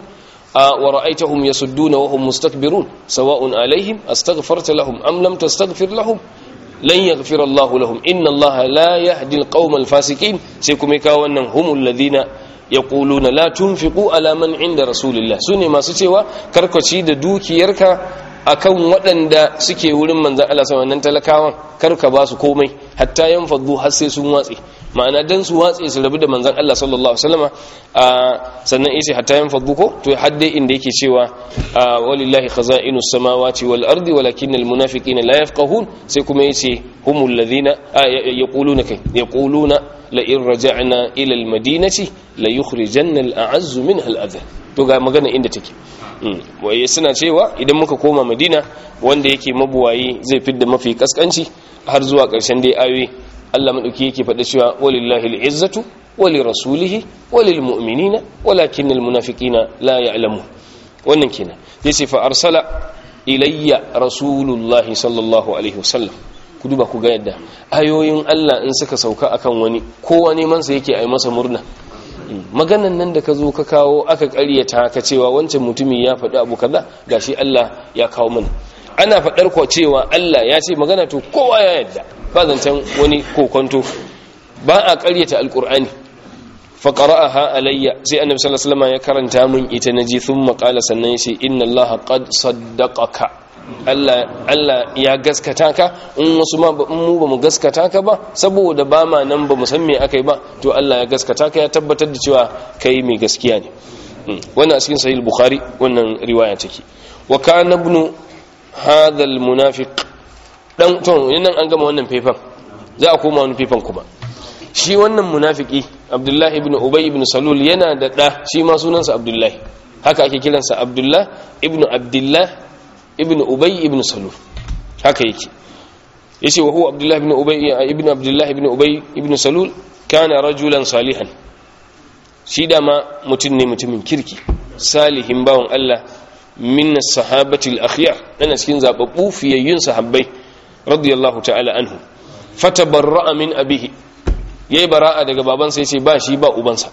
wa ra'aytahum yasudduna wa hum mustakbirun sawa'un alaihim astaghfarta lahum am lam tastaghfir lahum lan yaghfira Allahu lahum inna Allah la yahdi al-qawma al-fasiqin sai kuma ka wannan humul ladina yaquluna la tunfiqu ala man inda rasulillah sune masu cewa karkaci da dukiyarka akan waɗanda suke wurin manzon Allah sallallahu alaihi talakawan karka ba su komai hatta yanfaddu har sai sun watse ma'ana dan su watse su rabu da manzon Allah sallallahu alaihi wasallama sannan yace hatta yanfaddu ko to hadde inda yake cewa walillahi khaza'inus samawati wal ardi walakinnal munafiqina la yafqahun sai kuma yace humul ladina yaquluna kai yaquluna la in raja'na ila al madinati la yukhrijanna al a'azz minha al adha to ga magana inda take waye suna cewa idan muka koma madina wanda yake mabuwayi zai fidda mafi kaskanci har zuwa ƙarshen dai ayoyi Allah madauki yake faɗa cewa walillahi al'izzatu wali rasulihi walil mu'minina walakinnal munafiqina la ya'lamu wannan kenan yace fa arsala ilayya rasulullahi sallallahu alaihi wasallam ku duba ku ga yadda ayoyin Allah in suka sauka akan wani kowa neman sa yake ai masa murna maganan nan da ka zo ka kawo aka ƙaryata ka cewa wancan mutumi ya faɗi abu kaza gashi Allah ya kawo mana ana faɗar ko cewa Allah ya ce magana to kowa ya yadda ba zancen wani kokonto ba a ƙaryata alƙur'ani fa qara'aha alayya sai annabi sallallahu alaihi wasallam ya karanta min ita naji thumma qala sannan yace inna allaha qad saddaqaka Allah Allah ya gaskata ka in wasu ma ba mu ba mu gaskata ka ba saboda ba ma nan ba mu san me akai ba to Allah ya gaskata ka ya tabbatar da cewa kai mai gaskiya ne wannan a cikin sahih bukhari wannan riwaya take wa kana ibn hadha al munafiq dan to nan an gama wannan faifan za a koma wani faifan kuma shi wannan munafiki abdullahi ibn ubay ibn salul yana da da shi ma sunansa abdullahi haka ake kiransa abdullah ibn abdullah ibn ubay ibn salul haka yake yace wa huwa abdullah ibn ubay ibn abdullah ibn ubay ibn salul kana rajulan salihan shi dama mutum ne mutumin kirki salihin bawon Allah min as-sahabati al-akhyar dana cikin zababbu fiyayyun sahabbai radiyallahu ta'ala anhu fatabarra'a min abihi yayi bara'a daga babansa yace ba shi ba ubansa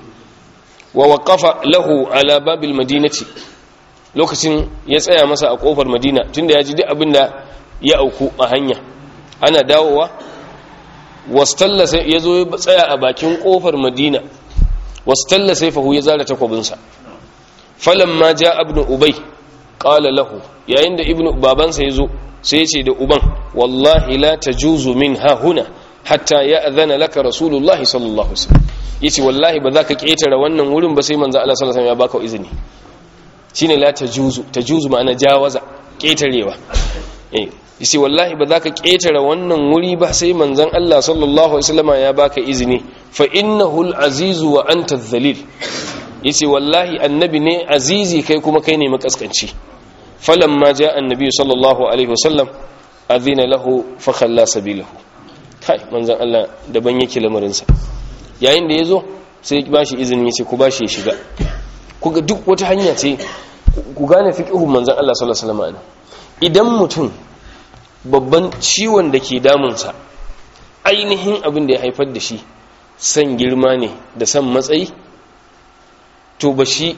wa waqafa lahu ala babil madinati lokacin ya tsaya masa a kofar madina tunda ya ji duk abin da ya auku a hanya ana dawowa wastalla sai ya zo ya tsaya a bakin kofar madina wastalla sai fahu ya zara takwabinsa falamma ja ibn ubay qala lahu yayin da ibnu babansa ya zo sai ya ce da uban wallahi la tajuzu min ha huna hatta ya'zana laka rasulullah sallallahu alaihi wasallam yace wallahi ba za ka ketare wannan wurin ba sai manzo Allah sallallahu alaihi wasallam ya baka izini shine la tajuzu tajuzu ma'ana jawaza ketarewa eh yace wallahi ba za ka ketare wannan wuri ba sai manzon Allah sallallahu alaihi wasallam ya baka izini fa innahu al-azizu wa anta adh-dhalil yace wallahi annabi ne azizi kai kuma kai ne makaskanci falamma jaa annabi sallallahu alaihi wasallam adhina lahu fa khalla sabilahu kai manzon Allah daban yake lamarin sa yayin da yazo sai ba shi izini yace ku bashi ya shiga kuga duk wata hanya ce ku gane fiqhun manzon Allah sallallahu alaihi wasallam idan mutum babban ciwon da ke damunsa ainihin abin da ya haifar da shi san girma ne da san matsayi to ba shi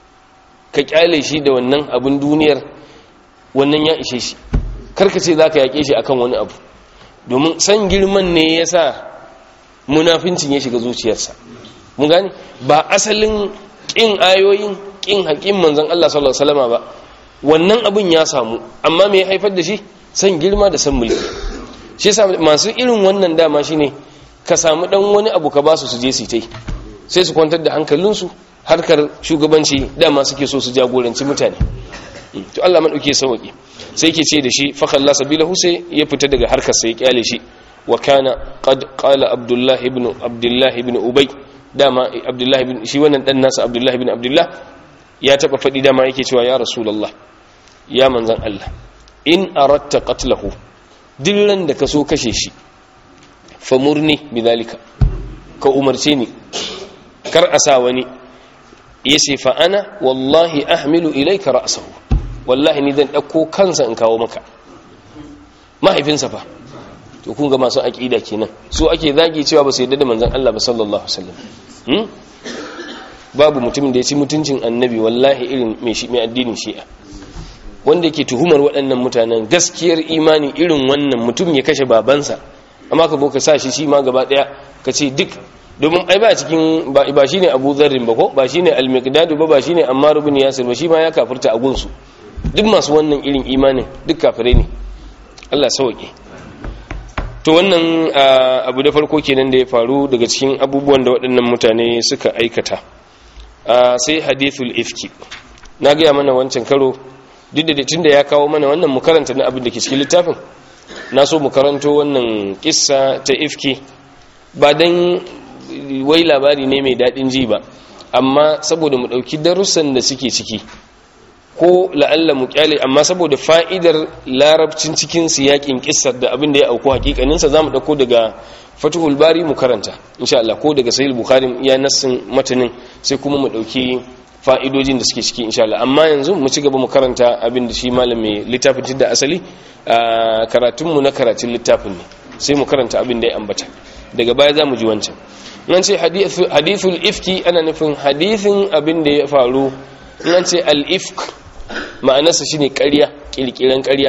ka kyale shi da wannan abin duniyar wannan ya ishe shi karka ce za ka yaƙe shi akan wani abu domin san girman ne ya sa munafincin ya shiga zuciyarsa mun gane ba asalin ƙin ayoyin ƙin haƙin manzan Allah sallallahu Alaihi wasallama ba wannan abin ya samu amma me ya haifar da shi san girma da san mulki shi yasa masu irin wannan dama shine ka samu dan wani abu ka ba su su je su tai sai su kwantar da hankalinsu harkar shugabanci dama suke so su jagoranci mutane to Allah madauke sauki sai yake ce da shi fa khalla sabilahu sai ya fita daga harkar sai ya kyale shi wa kana qad qala abdullah ibn abdullah ibn ubay dama abdullah ibn shi wannan dan nasa abdullah ibn abdullah ya taba fadi dama yake cewa ya rasulullah ya manzan Allah in aratta qatlahu dillan da ka so kashe shi famurni bidhalika ka umarce ni kar a sa wani yace fa ana wallahi ahmilu ilayka ra'sahu wallahi ni zan dauko kansa in kawo maka mahaifinsa fa to kun ga masu aqida kenan su ake zagi cewa ba su yadda da manzon Allah ba sallallahu alaihi wasallam hmm? babu mutumin da ya ci mutuncin annabi wallahi irin mai shi mai addinin shi'a wanda yake tuhumar waɗannan mutanen gaskiyar imani irin wannan mutum ya kashe babansa amma ka boka sa shi shi ma gaba ɗaya ka ce duk domin ai ba cikin ba shi ne abu zarrin ba ko ba shi ne almikdadu ba ba shi ne amma rubin yasir ba shi ma ya kafirta a gunsu duk masu wannan irin imanin duk kafirai ne allah sauƙi to wannan abu da farko kenan da ya faru daga cikin abubuwan da waɗannan mutane suka aikata sai hadithul ifki na gaya mana wancan karo duk da tun da ya kawo mana wannan mu karanta na abin da ke cikin littafin na so mu karanto wannan kissa ta ifki ba dan wai labari ne mai daɗin ji ba amma saboda mu ɗauki darussan da suke ciki ko la'alla mu kyale amma saboda fa'idar larabcin cikin siyakin kissar da abin da ya auku hakikaninsa za mu ɗauko daga fatuhul bari mu karanta insha Allah ko daga sahih bukhari ya nassin matanin sai kuma mu ɗauki fa'idojin da suke ciki insha Allah amma yanzu mu ci gaba mu karanta abin da shi malam mai littafin da asali karatunmu na karatun littafin ne sai mu karanta abin da ya ambata daga baya za mu ji wancan nan ce hadithul ifki ana nufin hadithin abin da ya faru nan ce al-ifk ma'anarsa shine ƙarya ƙirƙiran ƙarya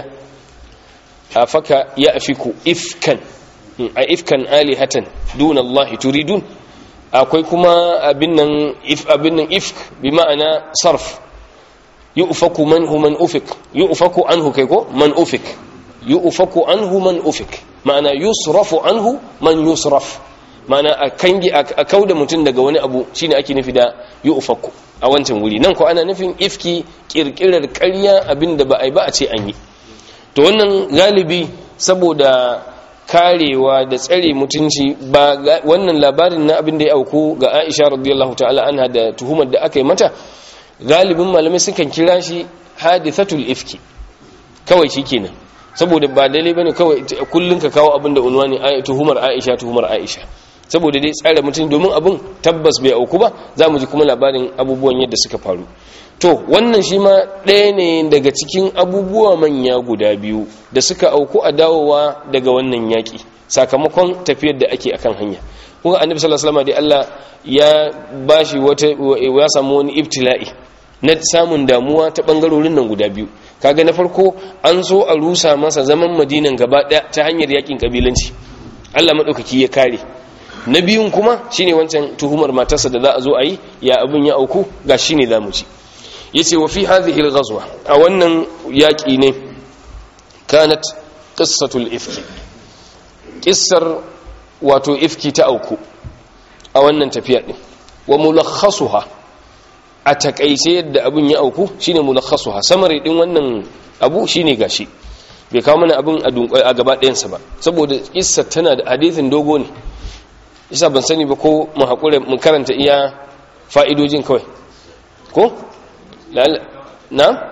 a faka ya afiku ifkan a ifkan alihatan dun Allah turidun akwai kuma abin nan if abin nan ifk bi ma'ana sarf yu'faku manhu man ufik yu'faku anhu kai ko man ufik yu'faku anhu man ufik ma'ana yusrafu anhu man yusraf ma'ana a kangi a kauda mutum daga wani abu shine ake nufi da yu'faku a wancan wuri nan ko ana nufin ifki kirkirar ƙarya abinda ba a yi ba a ce an yi to wannan galibi saboda karewa da tsare mutunci ba wannan labarin na abin da ya auku ga Aisha radiyallahu ta'ala anha da tuhumar da aka yi mata galibin malamai sukan kira shi hadithatul ifki kawai shikenan saboda ba dalai bane kawai kullun ka kawo abin da unwani tuhumar Aisha tuhumar Aisha saboda dai tsare mutum domin abin tabbas bai auku ba za mu ji kuma labarin abubuwan yadda suka faru to wannan shi ma ɗaya ne daga cikin abubuwa manya guda biyu da suka auku a dawowa daga wannan yaƙi sakamakon tafiyar da ake akan hanya kuma annabi sallallahu alaihi wasallam dai Allah ya bashi wata ya samu wani ibtila'i na samun damuwa ta bangarorin nan guda biyu kaga na farko an so a rusa masa zaman madinan gaba ɗaya ta hanyar yaƙin kabilanci Allah madaukaki ya kare na biyun kuma shine wancan tuhumar matarsa da za a zo a yi ya abin ya auku ga shine zamu ci yace wa fi hadhihi al-ghazwa a wannan yaki ne kanat qissatul ifki qissar wato ifki ta auku a wannan tafiya din wa mulakhasuha a takaice yadda abin ya auku shine mulakhasuha samari din wannan abu shine gashi bai kawo mana abin a gaba ɗayansa ba saboda kissa tana da hadithin dogo ne isa ban sani ba ko mu haƙura mu karanta iya fa'idojin kawai ko? na?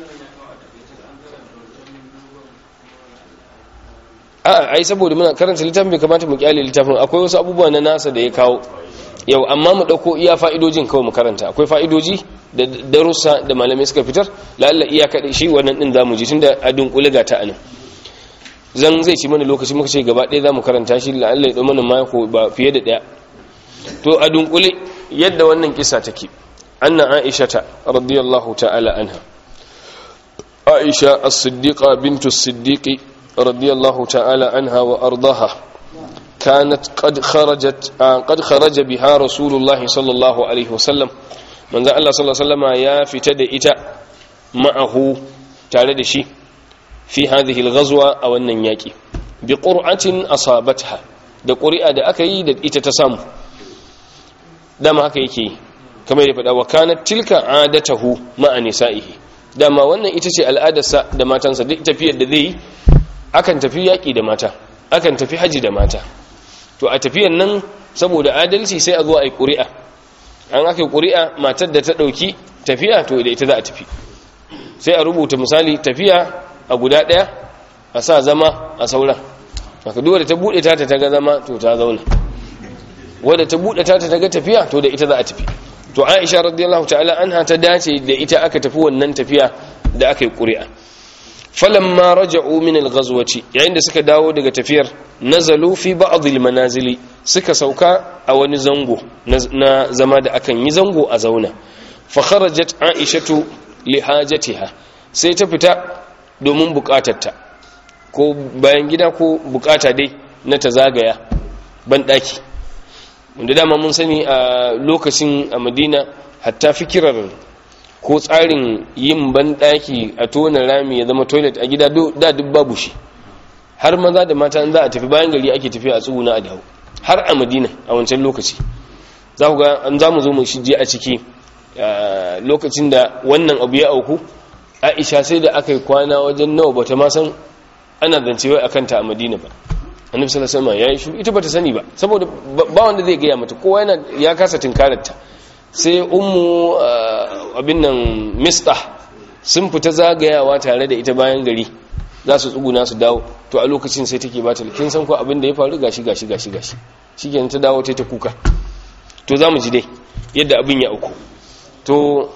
a ai saboda muna karanta littafin bai kamata mu kyale littafin akwai wasu abubuwa na nasa da ya kawo yau amma mu ɗauko iya fa'idojin kawai mu karanta akwai fa'idoji da darussa da malamai suka fitar lalla iya kaɗai shi wannan ɗin za mu ji tun da a dunkule ga ta anan zan zai ci mana lokaci muka ce gaba ɗaya za mu karanta shi lalla ya ɗau mana mako ba fiye da ɗaya to a dunkule yadda wannan kisa take anna aisha ta radiyallahu ta'ala anha aisha as-siddiqa bintu as-siddiqi radiyallahu ta'ala anha wa ardaha كانت قد خرجت قد خرج بها رسول الله صلى الله عليه وسلم من ذا الله صلى الله عليه وسلم يا فتد إتا معه تعالى شي في هذه الغزوة أو النياكي بقرعة أصابتها da ƙuri'a da aka yi da ita ta samu dama haka yake kamar ya faɗa wa kanat tilka adatahu ma'a nisa'ihi dama wannan ita ce al'adarsa da matansa duk tafiyar da zai yi akan tafi yaƙi da mata akan tafi haji da mata to a tafiyan nan saboda adalci sai a zo a yi ƙuri'a an aka yi ƙuri'a matar da ta ɗauki tafiya to da ita za a tafi sai a rubuta misali tafiya a guda ɗaya a sa zama a sauran aka duwa da ta buɗe ta ta ga zama to ta zauna wadda ta buɗe ta ta ga tafiya to da ita za a tafi to aisha radiyallahu ta'ala anha ta dace da ita aka tafi wannan tafiya da aka yi ƙuri'a falamma raja'u min al-ghazwati yayin da suka dawo daga tafiyar nazalu fi ba'd al-manazili suka sauka a wani zango na zama da akan yi zango a zauna fa kharajat aishatu li hajatiha sai ta fita domin bukatarta ko bayan gida ko bukata dai na ta zagaya ban daki wanda dama mun sani a lokacin a Madina hatta fikirar ko tsarin yin banɗaki a tona rami ya zama toilet a gida da duk babu shi har maza da mata za a tafi bayan gari ake tafiya a tsuguna a dawo har a madina a wancan lokaci za ku ga an za mu zo mu shige a ciki lokacin da wannan abu ya auku aisha sai da aka yi kwana wajen nawa bata ma san ana zance wai akan ta a madina ba annabi sallallahu alaihi wasallam ya yi shiru ita bata sani ba saboda ba wanda zai gaya mata kowa yana ya kasa tinkarar ta sai ummu abin nan mista sun fita zagayawa tare da ita bayan gari za su tsuguna su dawo to a lokacin sai take bata kin san ko abin da ya faru gashi gashi gashi gashi shikenan ta dawo ta ta kuka to za mu ji dai yadda abin ya auku to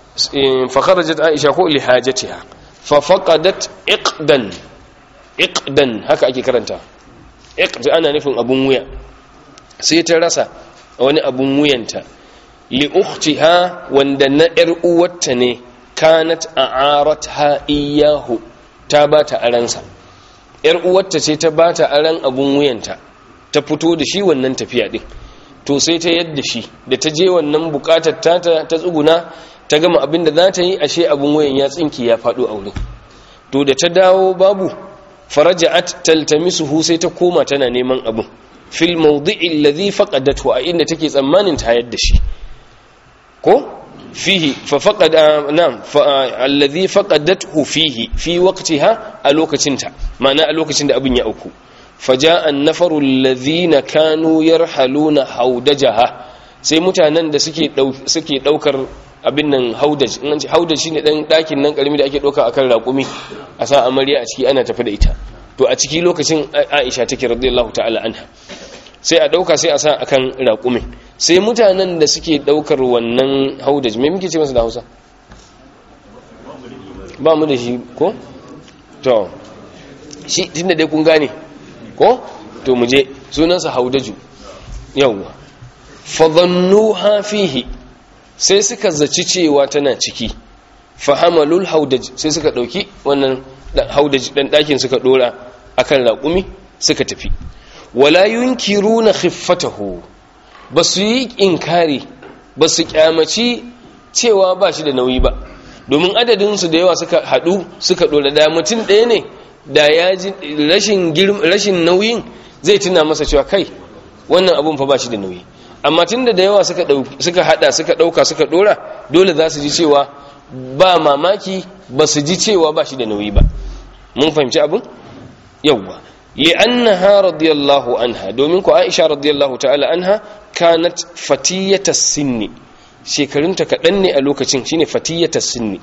fa kharajat aisha ko li hajatiha fa faqadat iqdan iqdan haka ake karanta iqd ana nufin abun wuya sai ta rasa wani abun wuyanta li ukhtiha wanda na yar uwarta ne kanat a'aratha iyahu ta bata aransa yar uwarta ce ta bata aran abun wuyanta ta fito da shi wannan tafiya din to sai ta yadda shi da ta je wannan bukatar ta ta tsuguna ta gama abin da za ta yi ashe abun wuyan ya tsinki ya faɗo a wurin to da ta dawo babu faraja'at taltamisuhu sai ta koma tana neman abun fil mawdi'i alladhi faqadathu a inda take tsammanin ta yadda shi ko fihi fa faqada nam alladhi faqadathu fihi fi waqtiha a lokacinta ma'ana a lokacin da abin ya auku faja'a an-nafaru alladhina kanu yarhaluna haudajaha sai mutanen da suke suke daukar abin nan haudaj in ce haudaj shine dan dakin nan karimi da ake dauka akan raƙumi a sa amarya a ciki ana tafi da ita to a ciki lokacin Aisha take radiyallahu ta'ala anha sai a dauka sai a sa akan raƙumin sai mutanen da suke daukar wannan haudaj me muke ce masa da Hausa ba mu da shi ko to shi tunda dai kun gane ko to mu je sunansa haudaju yawwa fadhannuha fihi sai suka zaci cewa tana ciki fahamalul haudaj sai suka dauki wannan haudaj dan dakin suka dora akan raƙumi suka tafi wala yunkiruna khiffatahu basu yi inkari basu kyamaci cewa ba shi da nauyi ba domin adadin su da yawa suka hadu suka dora da mutum ɗaya ne da ya ji rashin rashin nauyin zai tuna masa cewa kai wannan abun fa ba shi da nauyi amma tunda da yawa suka suka hada suka dauka suka dora dole za su ji cewa ba mamaki ba su ji cewa ba shi da nauyi ba mun fahimci abin yawwa li'annaha radiyallahu anha domin ku Aisha radiyallahu ta'ala anha kanat fatiyata sinni shekarunta kaɗan ne a lokacin shine fatiyata sinni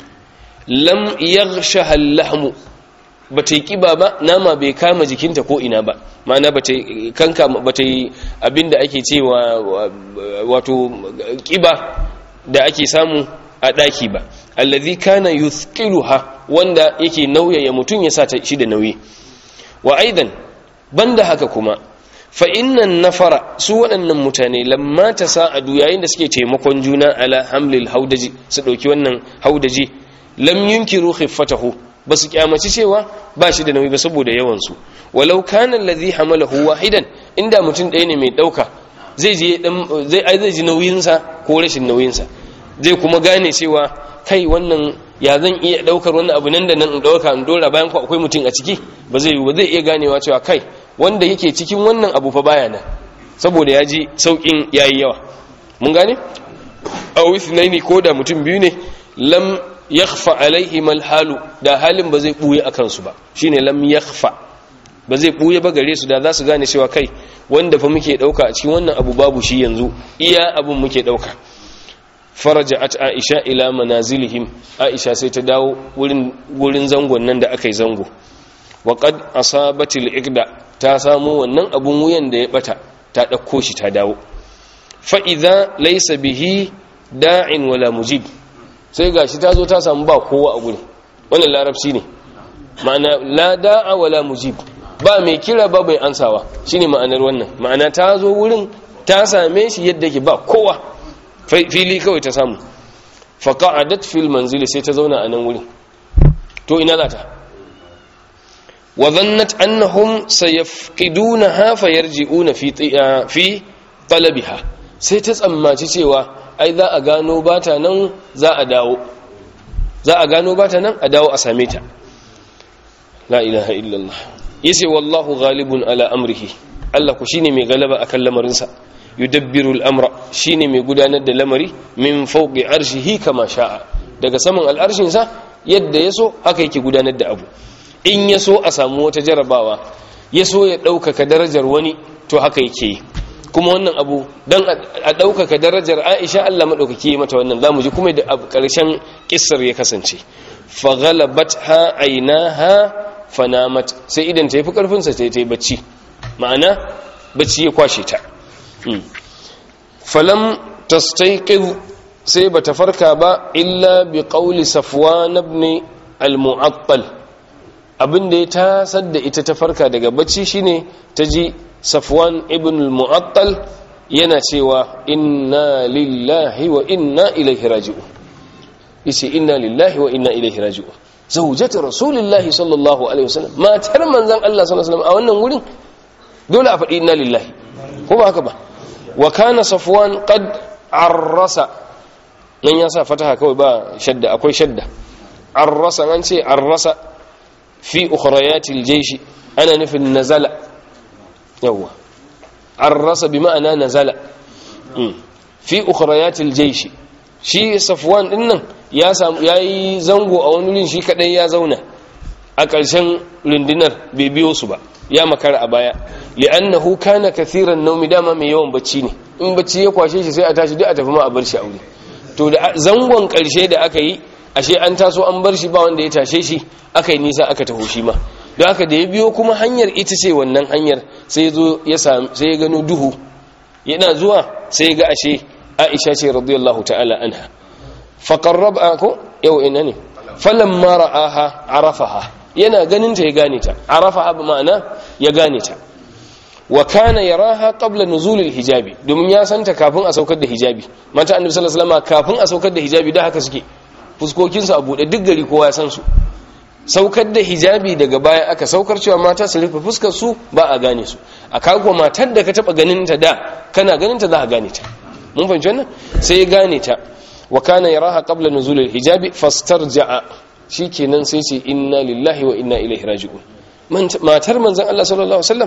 lam yaghshaha al-lahmu bata yi kiba ba nama bai kama jikinta ko ina ba ma'ana bata kanka bata yi abinda ake cewa wato kiba da ake samu a daki ba allazi kana yuthqiluha wanda yake nauyaya mutum ya sa shi da nauyi wa aidan banda haka kuma fa innan nafara su waɗannan mutane lamma ta sa'adu yayin da suke taimakon juna ala hamlil haudaji su ɗauki wannan haudaji lam yunkiru khiffatahu ba su kyamaci cewa ba shi da nauyi ba saboda yawan su walau kana allazi hamalahu wahidan inda mutum ɗaya ne mai ɗauka zai je zai ai zai ji nauyin sa ko rashin nauyin sa zai kuma gane cewa kai wannan ya zan iya daukar wannan abu nan da nan in dauka in dora bayan ku akwai mutum a ciki ba zai yi ba zai iya ganewa cewa kai wanda yake cikin wannan abu fa baya nan saboda ya ji saukin yayi yawa mun gane aw ithnaini ko da mutum biyu ne lam yakhfa alaihi mal halu da halin ba zai buye akan su ba shine lam yakhfa ba zai buye ba gare su da za su gane cewa kai wanda fa muke dauka a cikin wannan abu babu shi yanzu iya abun muke dauka faraja'at aisha ila manazilihim aisha sai ta dawo wurin wurin zangon nan da aka yi zango wa qad asabatil iqda ta samu wannan abun wuyan da ya bata ta dauko shi ta dawo fa idza laysa bihi da'in wala mujib sai gashi ta zo ta samu ba kowa a gurin wannan larabci ne ma'ana la da'a wala mujib ba mai kira ba bai ansawa shine ma'anar wannan ma'ana ta zo wurin ta same shi yadda yake ba kowa fili kawai ta samu faƙa'adat fil manzili sai ta zauna a nan wurin to ina za ta wa zannat annahum sayafqidunaha fayarji'una fi fi talabiha sai ta tsammaci cewa ai za a gano bata nan za a dawo za a gano bata nan a dawo a same ta la ilaha illallah yace wallahu ghalibun ala amrihi Allah ku shine mai galaba akan lamarinsa yudabbiru al'amra shine mai gudanar da lamari min fauqi arshihi kama sha'a daga saman al'arshin sa yadda yaso haka yake gudanar da abu in yaso a samu wata jarabawa yaso ya ɗaukaka darajar wani to haka yake yi kuma wannan abu dan a ɗaukaka darajar Aisha Allah madaukake yi mata wannan zamu ji kuma da ƙarshen kissar ya kasance fa ghalabatha aynaha fanamat sai idan ta yi fi karfin sa ta yi bacci ma'ana bacci ya kwashe ta falam tastaiqiz sai bata farka ba illa bi qawli safwan ibn al-mu'attal abinda ya tasar da ita ta farka daga bacci shine taji safwan ibn al-mu'attal yana cewa inna lillahi wa inna ilaihi raji'un yace inna lillahi wa inna ilaihi raji'un zawjatu rasulillahi sallallahu alaihi wasallam matar manzon Allah sallallahu alaihi wasallam a wannan wurin dole a faɗi inna lillahi ko ba haka ba wa kana safwan qad arrasa nan ya sa fataha kawai ba shadda akwai shadda arrasa an ce arrasa fi ukhrayatil jaysh ana nufin nazala yawa arrasa bi ma'ana nazala fi ukhrayatil jaysh shi safwan din nan ya samu yayi zango a wani wurin shi kadai ya zauna a ƙarshen rundunar bai biyo su ba ya makara a baya li'annahu kana kathiran naumi dama mai yawan bacci ne in bacci ya kwashe shi sai a tashi duk a tafi ma a bar shi aure to da zangon karshe da aka yi ashe an taso an bar shi ba wanda ya tashe shi aka yi nisa aka taho shi ma don haka da ya biyo kuma hanyar ita ce wannan hanyar sai zo ya sai ya gano duhu yana zuwa sai ga ashe Aisha ce radiyallahu ta'ala anha fa qarraba ko yau ina ne falamma ra'aha arafaha yana ganin ta ya gane ta arafa abu ma'ana ya gane ta wa kana yaraha qabla nuzulil hijabi domin ya santa kafin a saukar da hijabi mata annabi sallallahu alaihi wasallam kafin a saukar da hijabi da haka suke fuskokin su a bude duk gari kowa ya san su saukar da hijabi daga baya aka saukar cewa mata su rufe fuskar su ba a gane su a kago matar da ka taba ganin ta da kana ganin ta za ka gane ta mun fahimci wannan sai ya gane ta wa kana yaraha qabla nuzulil hijabi fastarja'a shikenan sai ce inna lillahi wa inna ilaihi raji'un matar manzon Allah sallallahu alaihi wasallam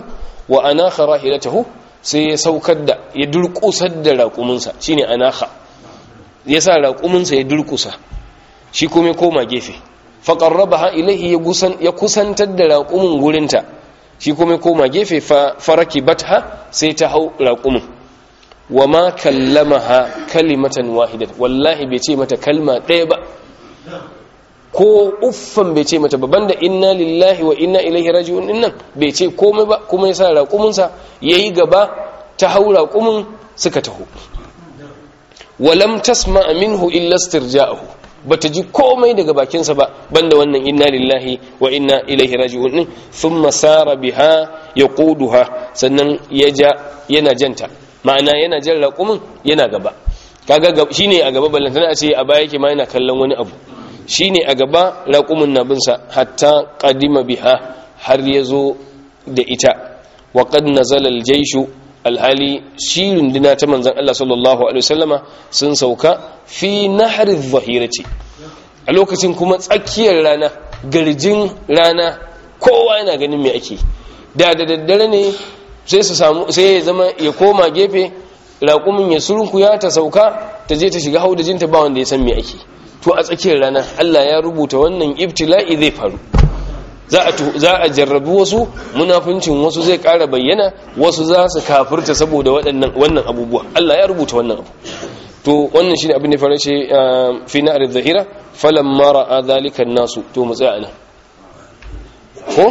wa anakha rahilatahu sai ya saukar da ya durkusar da raƙuminsa shine anakha ya sa raƙuminsa ya durkusa shi kuma ya koma gefe faqarrabaha ilayhi ya kusantar da raƙumin gurinta shi kuma ya koma gefe farakibatha sai ta hau raƙumin wa ma kallamaha kalimatan wahidat wallahi bai ce mata kalma ɗaya ba ko uffan bai ce mata baban da inna lillahi wa inna ilaihi raji'un dinnan bai ce komai ba kuma ya sa raƙuminsa yayi gaba ta hau raƙumin suka taho walam tasma minhu illa istirja'ahu bata ji komai daga bakinsa ba banda wannan inna lillahi wa inna ilaihi raji'un din thumma sara biha yaquduha sannan ya ja yana janta ma'ana yana jan raƙumin yana gaba kaga shine a gaba ballantana a ce a baya yake ma yana kallon wani abu shine a gaba raƙumin na binsa hatta qadima biha har yazo da ita wa qad nazala al-jayshu alhali shi runduna ta manzan Allah sallallahu Alaihi wasallama sun sauka fi nahar zahirati a lokacin kuma tsakiyar rana garjin rana kowa yana ganin mai ake da da daddare ne sai su samu sai ya zama ya koma gefe raƙumin ya surkuya ta sauka ta je ta shiga haudajinta ba wanda ya san mai ake to a tsakiyar rana Allah ya rubuta wannan ibtila'i zai faru za a jarrabi wasu munafincin wasu zai ƙara bayyana wasu za su kafirta saboda wannan abubuwa Allah ya rubuta wannan abu to wannan shine abin da fara ce fi na'ar zahira falamma ra'a zalika nasu to mu tsaya nan ko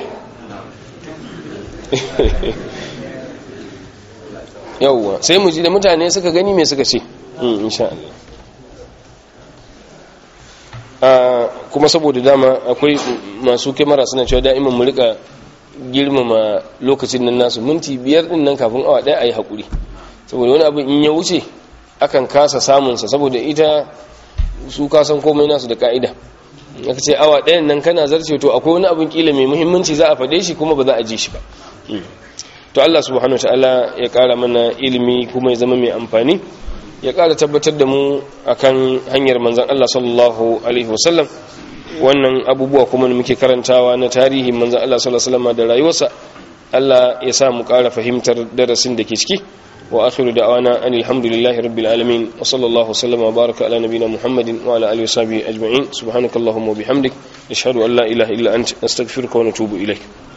yawwa sai mu ji da mutane suka gani me suka ce insha Allah kuma saboda dama akwai masu kyamara suna cewa da'iman mu rika girmama lokacin nan nasu minti biyar din nan kafin awa daya a yi haƙuri saboda wani abu in ya wuce akan kasa samunsa saboda ita su kasan komai nasu da ka'ida aka ce awa ɗayan nan kana zarce to akwai wani abin kila mai muhimmanci za a faɗe shi kuma ba za a ji shi ba to Allah subhanahu ta'ala ya ƙara mana ilimi kuma ya zama mai amfani ya ƙara tabbatar da mu akan hanyar manzan Allah sallallahu alaihi wasallam wannan abubuwa kuma da muke karantawa na tarihin manzan Allah sallallahu alaihi wasallam da rayuwarsa Allah ya sa mu ƙara fahimtar darasin da ke ciki wa akhiru da'wana anil hamdulillahi rabbil alamin wa sallallahu sallama wa baraka ala nabiyyina muhammadin wa ala alihi wa sahbihi ajma'in subhanakallahumma wa bihamdik nashhadu an la ilaha illa anta nastaghfiruka wa natubu ilaik